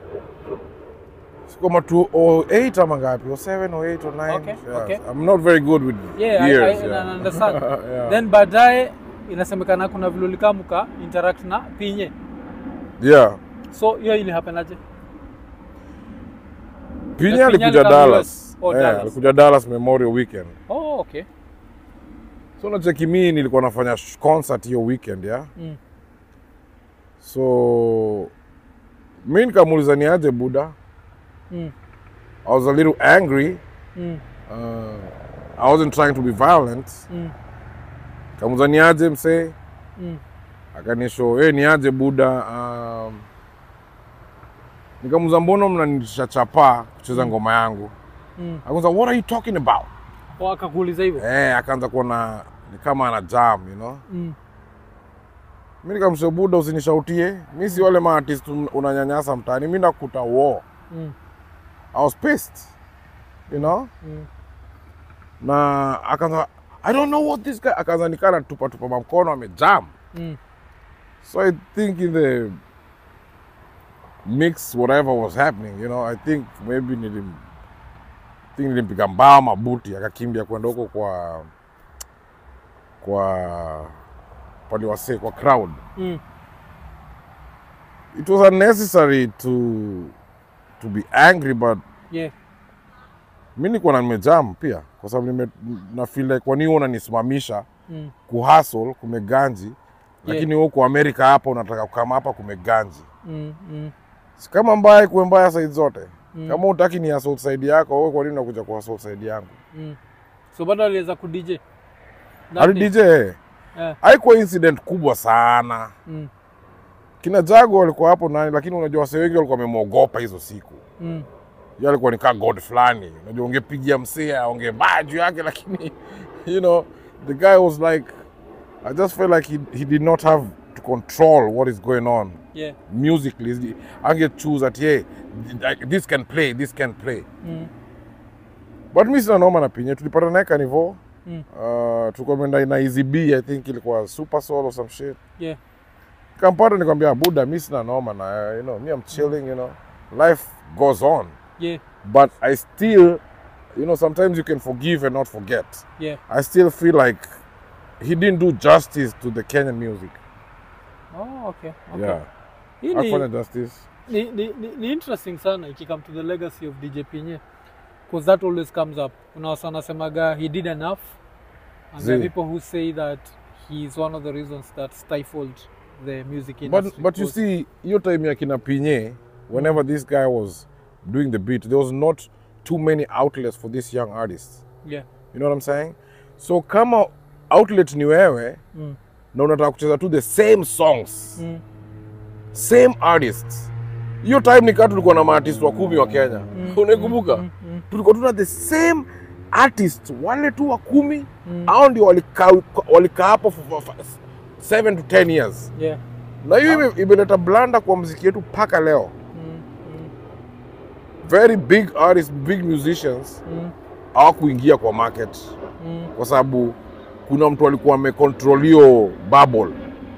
kama 208 ama ngapi 07 or 8 or 9 Okay, yeah. okay. I'm not very good with Yeah, I- years I, yeah. I understand. yeah. Then baadaye inasemekana kuna vile ulikaa mka interact na Pinye. yeah So hiyo ili happen aje? Pinya Pinya alikuja alikuwa Dallas US. Oh, Eh, Dallas. alikuja Dallas Memorial Weekend Oh, okay. so nacheki mii nilikuwa nafanya sh- concert hiyo weekend ya Mm. so mi nikamuuliza ni aje buda Mm. I was a little angry Mm. uh, I wasn't trying to be violent Mm. kamuuliza ni aje msee Mm. akanisho hey, ni aje buda um, nikamuuliza mbona mnanitisha chapa kucheza ngoma yangu Mm. akaanza what are you talking about Oh, akakuuliza hivyo? eh akaanza kuona ni kama ana jam you know Mm. mi nikamsha buda usinishautie mi si wale maartist un- unanyanyasa mtaani mi nakuta war Mm. I was pissed you know Mm. na akaanza I don't know what this guy akaanza nikana tupa tupa mamkono amejam Mm. so I think in the mix whatever was happening you know I think maybe nilim think nilimpiga mbao mabuti akakimbia kwenda huko kwa kwa pale wase kwa crowd Mm. it was unnecessary to to be angry but Yeah. mi nilikuwa na nimejam pia kwa sababu nime na feel like kwa nini wewe unanisimamisha Mm. kuhustle kumeganji lakini huko Amerika hapa unataka kukama hapa kumeganji Mm. Mm. si kama mbaya kuwe mbaya side zote Mm. kama utaki ni assault side yako wewe kwa nini unakuja kwa assault side yangu Mm. So bado aliweza ku DJ. That ali day? DJ Eh. haikuwa incident kubwa sana Mm. kina Jago walikuwa hapo nani lakini unajua wase wengi walikuwa wamemwogopa hizo siku Mm. Yeye alikuwa ni kaa god fulani unajua ungepigia msee aongee mbaya juu yake lakini you know the guy was like I just felt like he, he did not have to control what is going on Yeah. musically ange choose at yeah like, this can play this can play Mm. but mi sina noma na pinye tulipata naye kanivo Mm. uh, tukaenda na Easy B I think ilikuwa super soul or some shit Yeah. kampata nikwambia buda mi sina noma na you know me I'm chilling you know life goes on Yeah. but I still you know sometimes you can forgive and not forget Yeah. I still feel like he didn't do justice to the Kenyan music Oh, okay. Okay. yeah Hii ni- hakufanya justice ni, ni, ni, ni interesting sana ikikam to the legacy of DJ Pinye because that always comes up. Kuna wasa wanasemaga he did enough and there are Zee. people who say that he is one of the reasons that stifled the music but industry. but you because- see hiyo time ya kina Pinye whenever this guy was doing the beat there was not too many outlets for this young artist yeah. you know what I'm saying so kama outlet ni wewe Mm. na unataka kucheza tu the same songs Mm. same artists hiyo time nikaa tulikuwa na maartist wa kumi wa Kenya Mm. unaikumbuka Mm. Mm. tulikuwa tuna the same artist wale tu wa kumi Mm. hao ndio walikaa walikaa hapo for, for, for seven to ten years Yeah. na hiyo ime- imeleta blanda kwa mziki yetu mpaka leo Mm. Mm. very big artists big musicians Mm. hawakuingia kwa market Mm. kwa sababu kuna mtu alikuwa amecontrol hiyo bubble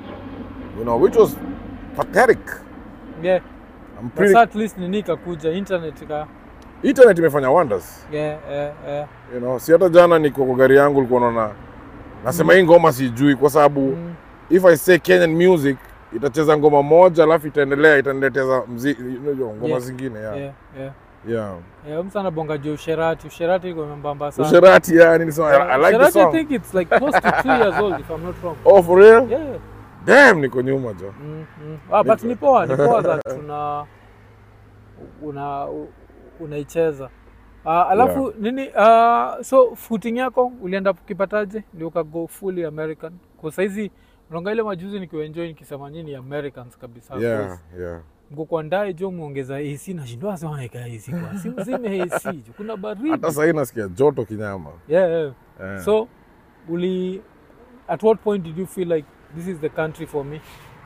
you know which was pathetic Yeah. I'm But pretty, sa at least nini ikakuja internet ika internet imefanya wonders yeah, yeah, yeah. you know si hata jana niko kwa gari yangu ulikuwa naona nasema hii ngoma sijui kwa sababu Mm. if i say kenyan music itacheza ngoma moja alafu itaendelea itanileteza mziki unajua ngoma Yeah. zingine yeah. Yeah, yeah. Yeah. Yeah, mtu anabonga juu usherati usherati iko membamba sana Usherati yani nisema I, I like the Usherati, I song. think it's like close to two years old if I'm not wrong. Oh for real? Yeah. Damn niko nyuma jo. Mm, mm. Ah, but ni poa, ni poa that tuna una u- unaicheza uh, alafu nini uh, so footing yako ulienda ukipataje ndio ukago fully american kwa saizi unaonga ile majuzi nikiwaenjoy nikisema nyini americans kabisa yeah, yeah. mko kwa ndae jo muongeza ac nashindwa sema naeka ac kwa si mzime ac jo kuna baridi hata sahii nasikia joto kinyama yeah, yeah. Eh. so uli at what point did you feel like this is the country for me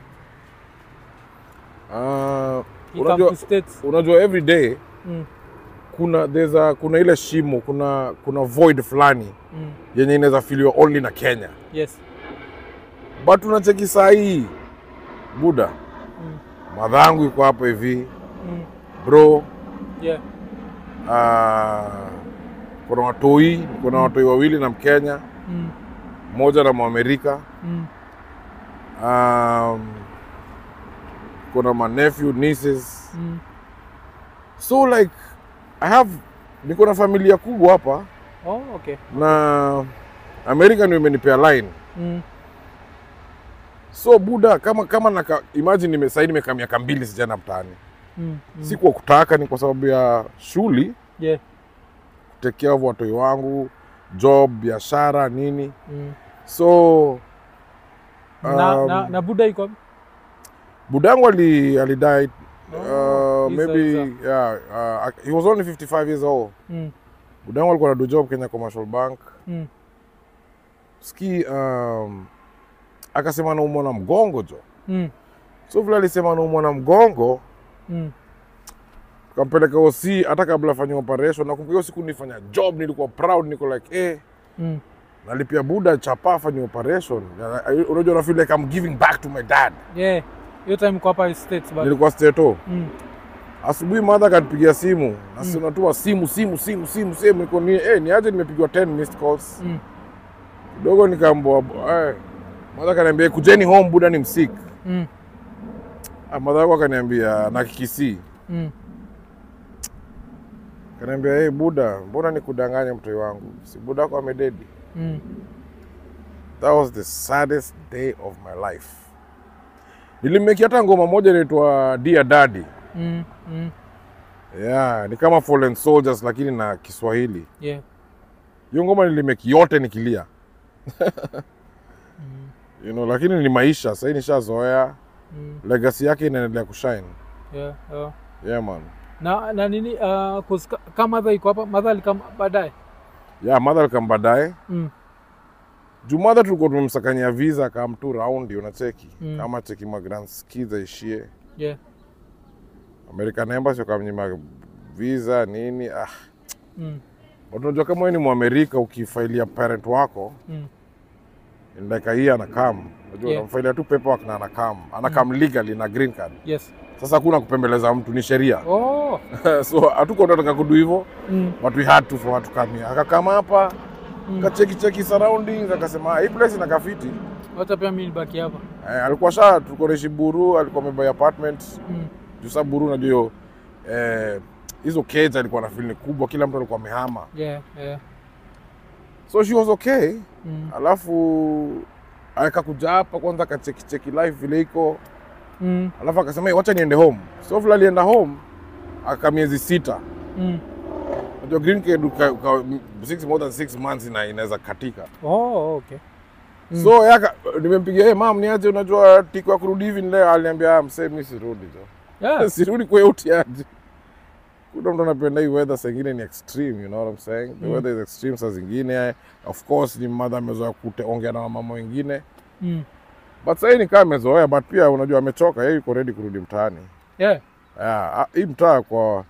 Ah, You come unajua, to states unajua every day mm, kuna there's a, kuna ile shimo kuna kuna void fulani mm, yenye inaweza filiwa only na kenya yes but unacheki saa hii buda mm, madhangu iko hapo hivi mm, bro yeah uh, kuna watoi kuna watoi wawili na mkenya mm, mmoja na mwamerika mm, um, kuna manephew nieces mm, so like i have niko na familia kubwa hapa oh okay na america ndio imenipea line mm, so buda kama kama naka, imagine nime, sahii nimekaa miaka mbili sijana mtaani mm, mm, si kwa kutaka ni kwa sababu ya shuli yeah kutekea watoi wangu job biashara nini mm. so na, um, na, na buda iko wapi? budangu ali, alidie Oh, uh, Isa, maybe Isa. yeah, uh, he was only 55 years old mm, budangu alikuwa na do job kenya commercial bank mm, ski um, akasema anaumwa na mgongo jo mm, so vile alisema anaumwa na mgongo mm, tukampeleka OC hata kabla afanye operation. Nakumbuka hiyo siku nilifanya job, nilikuwa proud, niko like eh, mm. nalipia buda chapa afanye operation. Na- I- Unajua, na feel like I'm giving back to my dad. yeah hiyo time kwa hapa states but Nilikuwa steto mm, asubuhi, madha akanipigia simu na si unatuma simu simu simu simu simu, niko ni eh, ni aje, nimepigwa 10 missed calls mm, kidogo, nikaambua eh, madha akaniambia kujeni home, buda ni msik. mm, Ah, madha yako akaniambia na kikisi mm, kaniambia hey, buda, mbona nikudanganya mtoi wangu, si buda wako amededi. mm. That was the saddest day of my life. Nilimeki hata ngoma moja inaitwa Dear Daddy. Mm, mm, Yeah, ni kama Fallen Soldiers lakini na Kiswahili. yeah Hiyo ngoma nilimeki yote nikilia. mm, You know, lakini ni maisha, sasa nishazoea. mm, Legacy yake inaendelea kushine. yeah, yeah. Yeah man. na na nini uh, 'cause ka- kama madha iko hapa madha alikama baadaye Yeah, mother alikam baadaye. mm, Juu mother tulikuwa tumemsakanyia visa kama tu raundi unacheki. Mm. Kama cheki ma grand skiza ishie. yeah American Embassy wakamnyima visa nini. Ah, mm, But unajua kama wewe ni Mwamerika ukifailia parent wako mm, in like a year anakam, unajua Yeah. unamfailia tu paperwork na anakam, anakam legally na green card. yes Sasa hakuna kupembeleza mtu, ni sheria oh so hatuko tunataka kudu hivyo, mm, but we had to for watu kamia. Akakama hapa Mm. kacheki cheki surroundings, akasema "Ah, hii place ina kafiti. wacha pia mimi nibaki hapa Eh, alikuwa sha tulikuwa naishi Buru, alikuwa amebuy apartment mm, juu sa Buru, unajua hiyo, eh, hizo keja alikuwa na feel ni kubwa, kila mtu alikuwa amehama, yeah yeah so she was okay. mm, alafu akakuja hapa kwanza akacheki cheki life vile iko mm, alafu akasema "Hey, wacha niende home so vile alienda home aka miezi sita mm. unajua green card uka, uka, six, more than six months ina, inaweza katika oh okay Mm. so yaka nimempigia hey, mam niaje unajua tiko ya kurudi hivi ni leo aliniambia "Ah, msee mi sirudi jo yeah sirudi kwa hiyo utiaje kuna mtu anapenda hii weather saa ingine ni extreme you know what I'm saying the Mm. weather is extreme saa zingine of course ni mother amezoea kuongea na mama wengine mm, but sahii ni kama amezoea but pia unajua amechoka yeye yuko ready kurudi mtaani yeah yeah, ah, hii mtaa kwa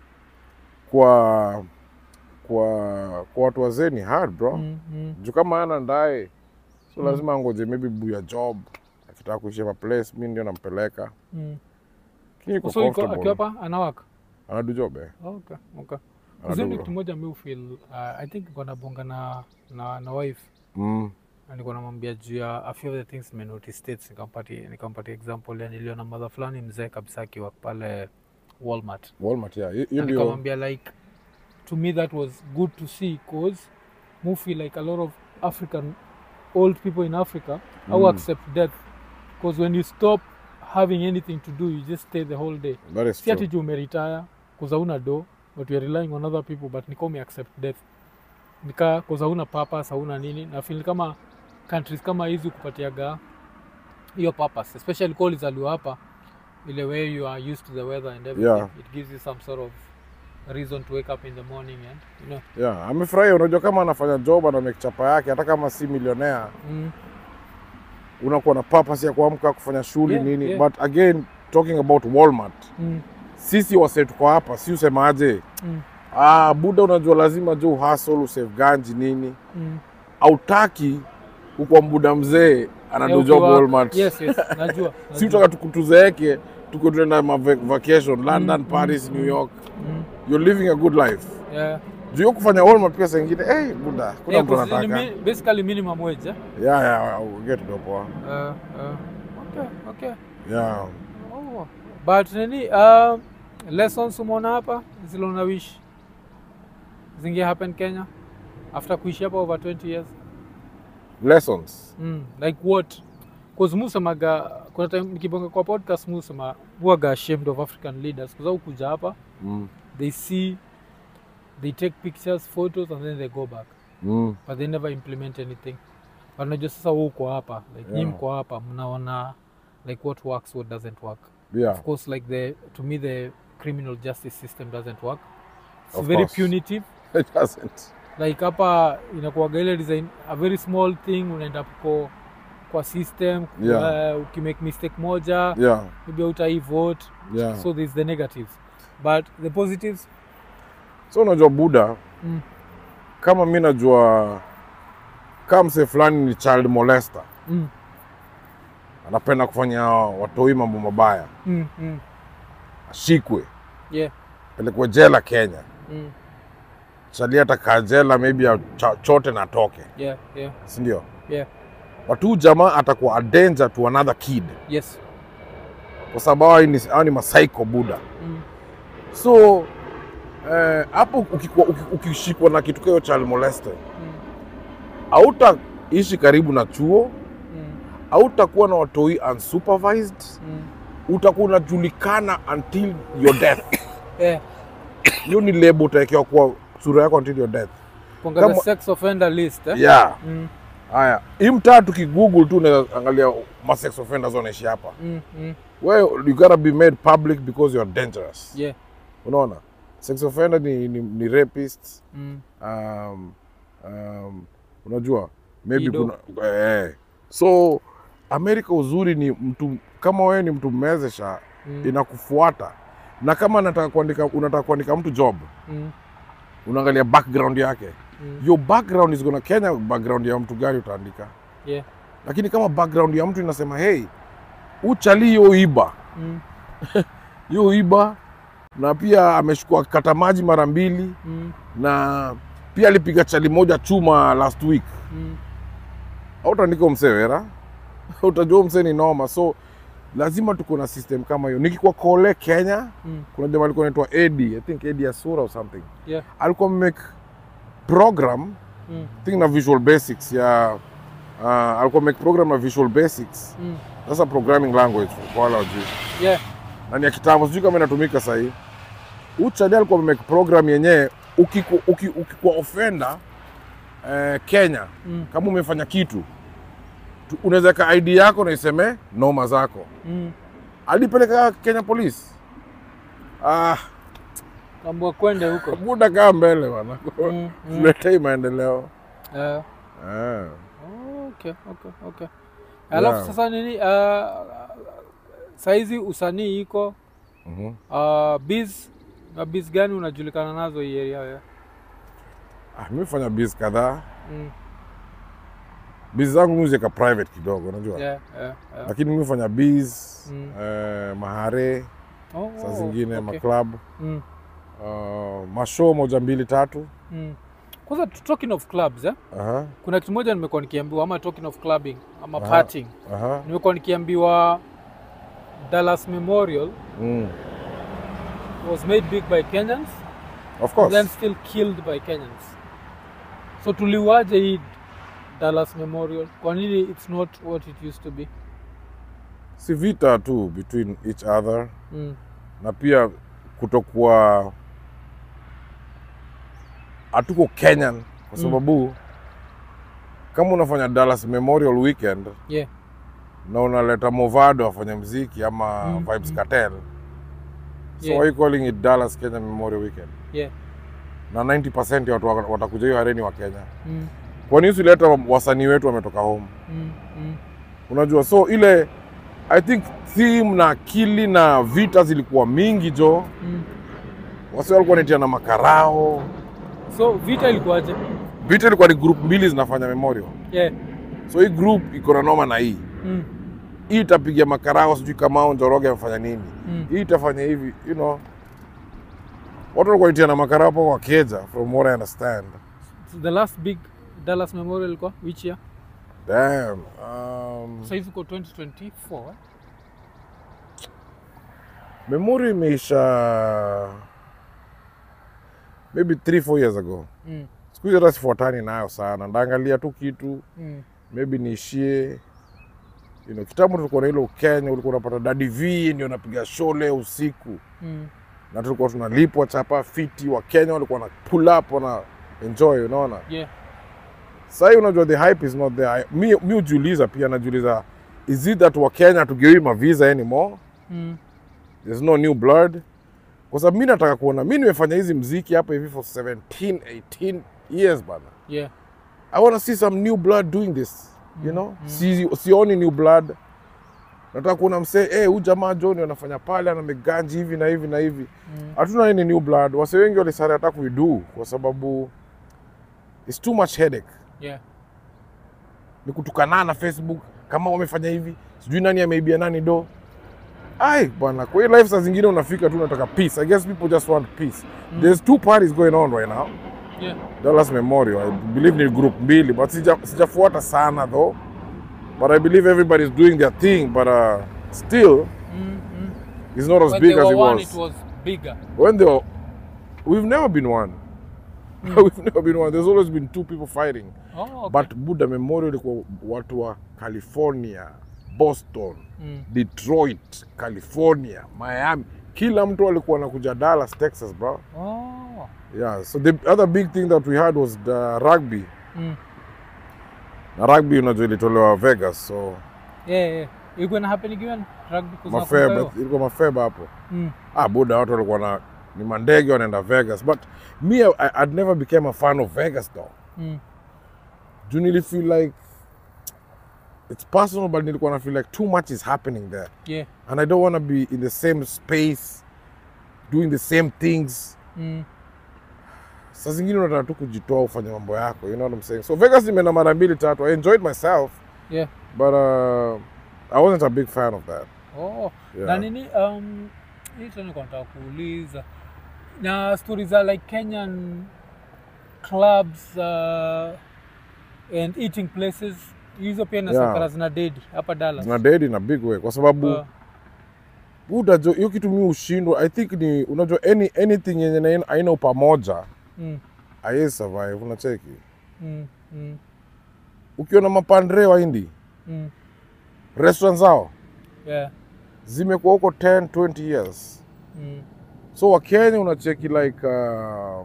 kwa kwa kwa watu wazee ni hard bro mm, mm, juu kama ana ndaye so Mm. lazima angoje maybe buya job akitaka kuishia ma place mi ndio nampeleka mm. lakini iko so iko comfortable akiwa hapa anawaka anadu job eh okay okay Anadu Uzuri bro. kitu moja mi ufeel uh, i think niko nabonga na na, na wife mm. na niko namwambia juu ya a few of the things nimenotice states nikampatia nikampatia example ya niliona mother fulani mzee kabisa akiwa pale Walmart Walmart yeah hiyo Na ndio nikamwambia like to me that was good to see cause mu feel like a lot of african old people in africa mm. au Mm. accept death because when you stop having anything to do you just stay the whole day that is si ati true. juu umeretire kuza una do but you're relying on other people but nika umeaccept death nika kuza una purpose hauna nini na feel kama countries kama hizi kupatiaga hiyo purpose especially kwa ulizaliwa hapa ile way you are used to the weather and everything Yeah. it gives you some sort of reason to wake up in the morning and you know yeah amefurahia unajua kama anafanya job ana make chapa yake hata kama si milionea mm, unakuwa na purpose ya kuamka kufanya shughuli Yeah, nini yeah. but again talking about Walmart mm, sisi wase tuko hapa si usemaje mm, ah, buda unajua lazima jo uhasol usave ganji nini mm. autaki ukwa mbuda mzee Yeah, anadojob ukiwa- Walmart yes yes najua, si najua. utaka tuku- tuzeeke tuko tuenda ma vac- vacation London, Mm, Paris, mm, New York mm, you're living a good life yeah. juu ya kufanya Walmart pia saa ingine hey, buda kuna Yeah, mtu 'cause ni anataka mi- basically minimum wage eh? yeah, yeah, get it poa Uh, uh, okay, okay. yeah Oh. But nini uh, lessons umeona hapa zile una wish zinge happen Kenya after kuishi hapa over 20 years lessons mm, like what cause musemaga kuna time nikibonga kwa podcast musema huwaga ashamed of African leaders kwa sababu kuja hapa mm. they see they take pictures photos and then they go back Mm. but they never implement anything but unajua sasa wewe uko hapa like yeah. Yeah. mko hapa mnaona like what works what doesn't work yeah of course like the to me the criminal justice system doesn't work it's Of very course. punitive it doesn't like hapa inakuwaga ile design a very small thing unaenda ko kwa system Yeah. uh, ukimake mistake moja yeah maybe utai vote yeah so there's the negatives but the positives so unajua buda mm, kama mi najua kama msee fulani ni child molester mm, anapenda kufanya watoi mambo mabaya mm, mm, ashikwe yeah pelekwe jela kenya mm, chali atakaa jela maybe achote na atoke yeah yeah sindio yeah but huu jamaa atakuwa a danger to another kid yes kwa sababu hawa ni, hawa ni masaiko buda mm, so eh, hapo ukikuwa- uki- ukishikwa na kitu kayo child molester mm, hautaishi karibu na chuo mm, hautakuwa na watoi unsupervised mm. utakuwa unajulikana until your death yeah hiyo ni lebo utawekewa kwa sura yako until your death kuangalia Kama- sex offender list eh? yeah mm, haya hii mtaa tukigoogle tu unaweza angalia masex offenders wanaishi hapa mm, mm, well you gotta be made public because you are dangerous yeah unaona sex offender ni, ni, ni rapists mm, um, um, unajua maybe Ido. kuna eh, so amerika uzuri ni mtu kama wewe ni mtu mmezesha mm, inakufuata na kama nataka kuandika unataka kuandika mtu job mm, unaangalia background yake mm, your background is gonna kenya background ya mtu gani utaandika yeah lakini kama background ya mtu inasema hey uchali yo iba mm, yo iba na pia ameshukua kata maji mara mbili mm, na pia alipiga chali moja chuma last week mm, autaandika msewera utajua msee ni noma so lazima tuko na system kama hiyo nikikuwa kole kenya mm, kuna jamaa alikuwa anaitwa edi i think edi asura or something yeah alikuwa make program mm, I think na visual basics ya uh, alikuwa make program na visual basics mm, sasa programming language kwa wale wajui yeah na ni ya kitambo sijui kama inatumika sahii uchali alikuwa make program yenyewe ukikuwa uki, ukikuwa offender eh, kenya mm, kama umefanya kitu tu- unaweza weka id yako na iseme noma zako mm. alipeleka kenya police ah, Kambua kwende huko muda kaa mbele bana mm, mm. tuletei maendeleo Eh, ah. okay, okay, okay. Alafu Yeah. sasa nini uh, saizi usanii iko mhm. uh, biz na biz gani unajulikana nazo hii area wewe? ah, mi fanya biz kadhaa Mm, biz zangu mi ziweka private kidogo unajua yeah, yeah, yeah. lakini mi fanya biz Mm. eh, mahare Oh, saa zingine okay. maklabu Mm, uh, mashow moja mbili tatu mm. Kwanza tu- talking of clubs eh? aha, kuna kitu moja nimekuwa nikiambiwa ama talking of clubbing ama Aha. partying aha. nimekuwa nikiambiwa Dallas Memorial Mm. was made big by Kenyans of course then still killed by Kenyans. So tuliwaje hii Dallas Memorial? Kwa nini it's not what it used to be? si vita tu between each other Mm. na pia kutokuwa hatuko Kenyan kwa Mm. sababu kama unafanya Dallas Memorial Weekend Yeah. na unaleta Movado afanye mziki ama Mm, Vibes mm. Cartel so Yeah. why you calling it Dallas Kenya Memorial Weekend Yeah. na 90% ya watu wa- watakuja hiyo areni wa Kenya Mm. kwani usileta wasanii wetu wametoka home Mm. Mm. unajua so ile i think theme na akili na vita zilikuwa mingi jo Mm. wasi walikuwa natia na makarao So vita ilikuwaje? vita ilikuwa ni group mbili zinafanya memorial Yeah. so hii group iko na noma na hii Mm. hii itapiga makarao sijui kama njoroge amefanya nini Mm. hii itafanya hivi you know watu walikuwa natia na makarao hapo kwa keja from what i understand So the last big Dallas Memorial ilikuwa which year? damn um, Sasa hivi uko 2024. eh? memory imeisha maybe 3 4 years ago Mm. siku hizi hata sifuatani nayo sana ndaangalia tu kitu Mm. maybe niishie you know, kitambo tulikuwa na ile ukenya ulikuwa unapata dadi v ndio napiga shole usiku Mm. na tulikuwa tunalipwa chapa fiti wa kenya walikuwa na pull up wana enjoy unaona Yeah. sahii unajua the hype is not there mi, mi ujiuliza pia najiuliza is it that wa kenya tugewi mavisa anymore Mm. there's no new blood kwa sababu mi nataka kuona mi nimefanya hizi mziki hapa hivi for 17 18 years bana Yeah. I want to see some new blood doing this. You know, si, sioni new blood. Nataka kuona msee eh, huyu jamaa John anafanya pale ana meganji hivi na hivi na hivi. Mm. Hatuna any new blood. Wase wengi walisari hata kuidu kwa sababu it's too much headache. Yeah. Ni kutukana na Facebook kama wamefanya hivi, sijui nani ameibia nani do. Ai bwana, kwa hiyo life saa zingine unafika tu unataka peace. I guess people just want peace. There's two parties going on right now. Yeah. Dallas Memorial. I believe ni group mbili but sija sijafuata sana though. But I believe everybody's doing their thing but uh, still Mm. Mm. it's not as When big they as were it one, was. it was bigger. When they were, we've never been one. we've never been one. There's always been two people fighting. Oh, okay. But Buddha Memorial ilikuwa watu wa California, Boston, Mm. Detroit, California, Miami. Kila mtu alikuwa anakuja Dallas, Texas, bro. Oh. Yeah. So the other big thing that we had was the rugby. Mm. Na rugby unajua ilitolewa Vegas, so Yeah, yeah. Ilikuwa ina happen again rugby kwa sababu mafeba hiyo. ilikuwa mafeba hapo Mm. ah buda watu walikuwa na ni mandege wanaenda vegas but me I, i'd never became a fan of vegas though Mm. juu nili feel like it's personal but nilikuwa na feel like too much is happening there Yeah. and i don't want to be in the same space doing the same things Mm. saa zingine unataka tu kujitoa ufanye mambo yako you know what i'm saying so vegas nimeenda mara mbili tatu i enjoyed myself Yeah. but uh, i wasn't a big fan of that Oh. Yeah. Na nini um hii tena nilikuwa nataka kuuliza. Na stories za like Kenyan clubs uh, and eating places hizo pia na Yeah. safara zina dedi hapa Dallas. zina dead in a big way kwa sababu Uh, buda jo hiyo kitu mi ushindwa i think ni unajua any, anything yenye na- haina upamoja mm, haiwezi survive unacheki mm, mm, ukiona mapandre wa hindi mm. restaurant zao Yeah. zimekuwa huko 10 20 years Mm. so wakenya unacheki like um,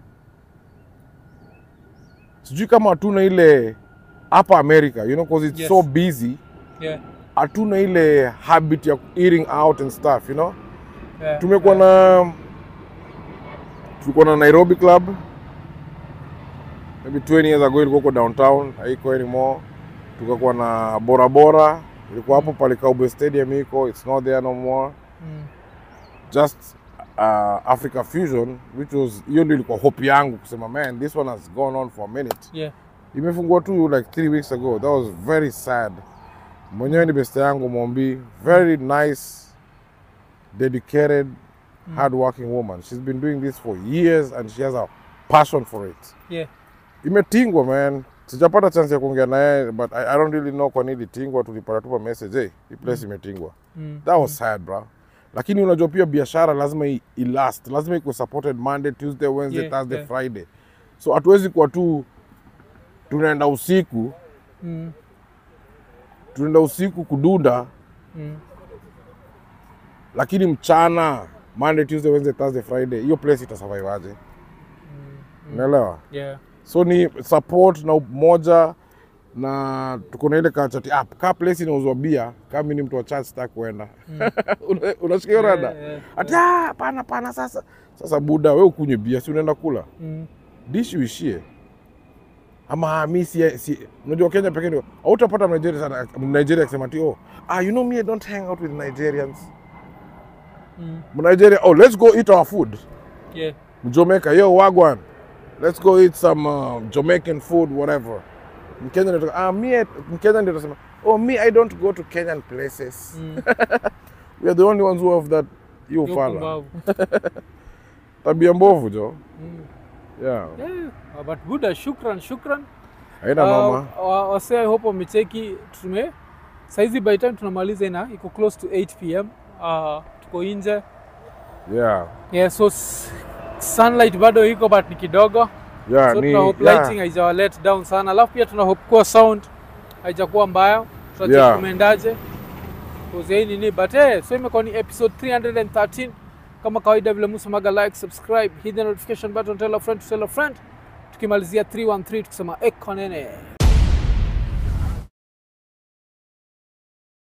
sijui kama hatuna ile hapa america you know cause it's Yes. so busy Yeah. hatuna ile habit ya eating out and stuff you know Yeah. tumekuwa na tulikuwa na nairobi club maybe 20 years ago ilikuwa huko downtown haiko anymore tukakuwa na bora bora ilikuwa hapo pale cowboy stadium iko it's not there no more Mm. just uh, africa fusion which was hiyo ndio ilikuwa hope yangu kusema man this one has gone on for a minute Yeah. imefungua tu like three weeks ago that was very sad mwenyewe ni beste yangu mombi very nice dedicated hard working woman she's been doing this for years and she has a passion for it Yeah. imetingwa man sijapata chance ya kuongea naye but I, i don't really know kwa nini ilitingwa tulipata tupa message hey, hii place imetingwa Mm. that was sad bro lakini unajua pia biashara lazima i, i last lazima ikuwe supported monday tuesday wednesday Yeah, thursday yeah. friday so hatuwezi kuwa tu tunaenda usiku Mm. tunaenda usiku kudunda Mm. lakini mchana Monday, Tuesday, Wednesday, Thursday, Friday hiyo place itasurvive aje? Unaelewa? Yeah. So ni support na umoja na tuko na ile kachati ah, ka place inauzwa bia kama mimi ni mtu wa church sitaki kuenda Una- unasikia hiyo rada Yeah, yeah, ati ah, pana pana sasa sasa buda we ukunywe bia si unaenda kula Mm. dishi uishie ama mi si, si unajua Kenya pekee ndio hautapata Nigeria sana Nigeria akisema ati oh ah you know me I don't hang out with Nigerians Mm. Nigeria oh let's go eat our food Yeah. Jamaica yo wagwan let's go eat some uh, Jamaican food whatever Mkenya ndio ah me Mkenya ndio tunasema oh me I don't go to Kenyan places Mm. we are the only ones who have that hiyo Yo fala pumbavu. tabia mbovu jo Mm. yeah Yeah. Uh, but Buddha, shukran shukran. haina noma Uh, wa- wase I hope wamecheki tume saizi by time tunamaliza ina iko close to 8 pm uh, tuko nje yeah yeah, so s- sunlight bado iko but ni kidogo yeah so ni tuna hope yeah. lighting haijawa let down sana alafu pia tuna hope kuwa sound haijakuwa mbaya tutacheki Yeah. kumeendaje Cause hii nini but hey, so imekuwa ni episode 313 kama kawaida vile musemaga like subscribe hit the notification button tell a friend to tell a friend tukimalizia 313 tukisema ekonene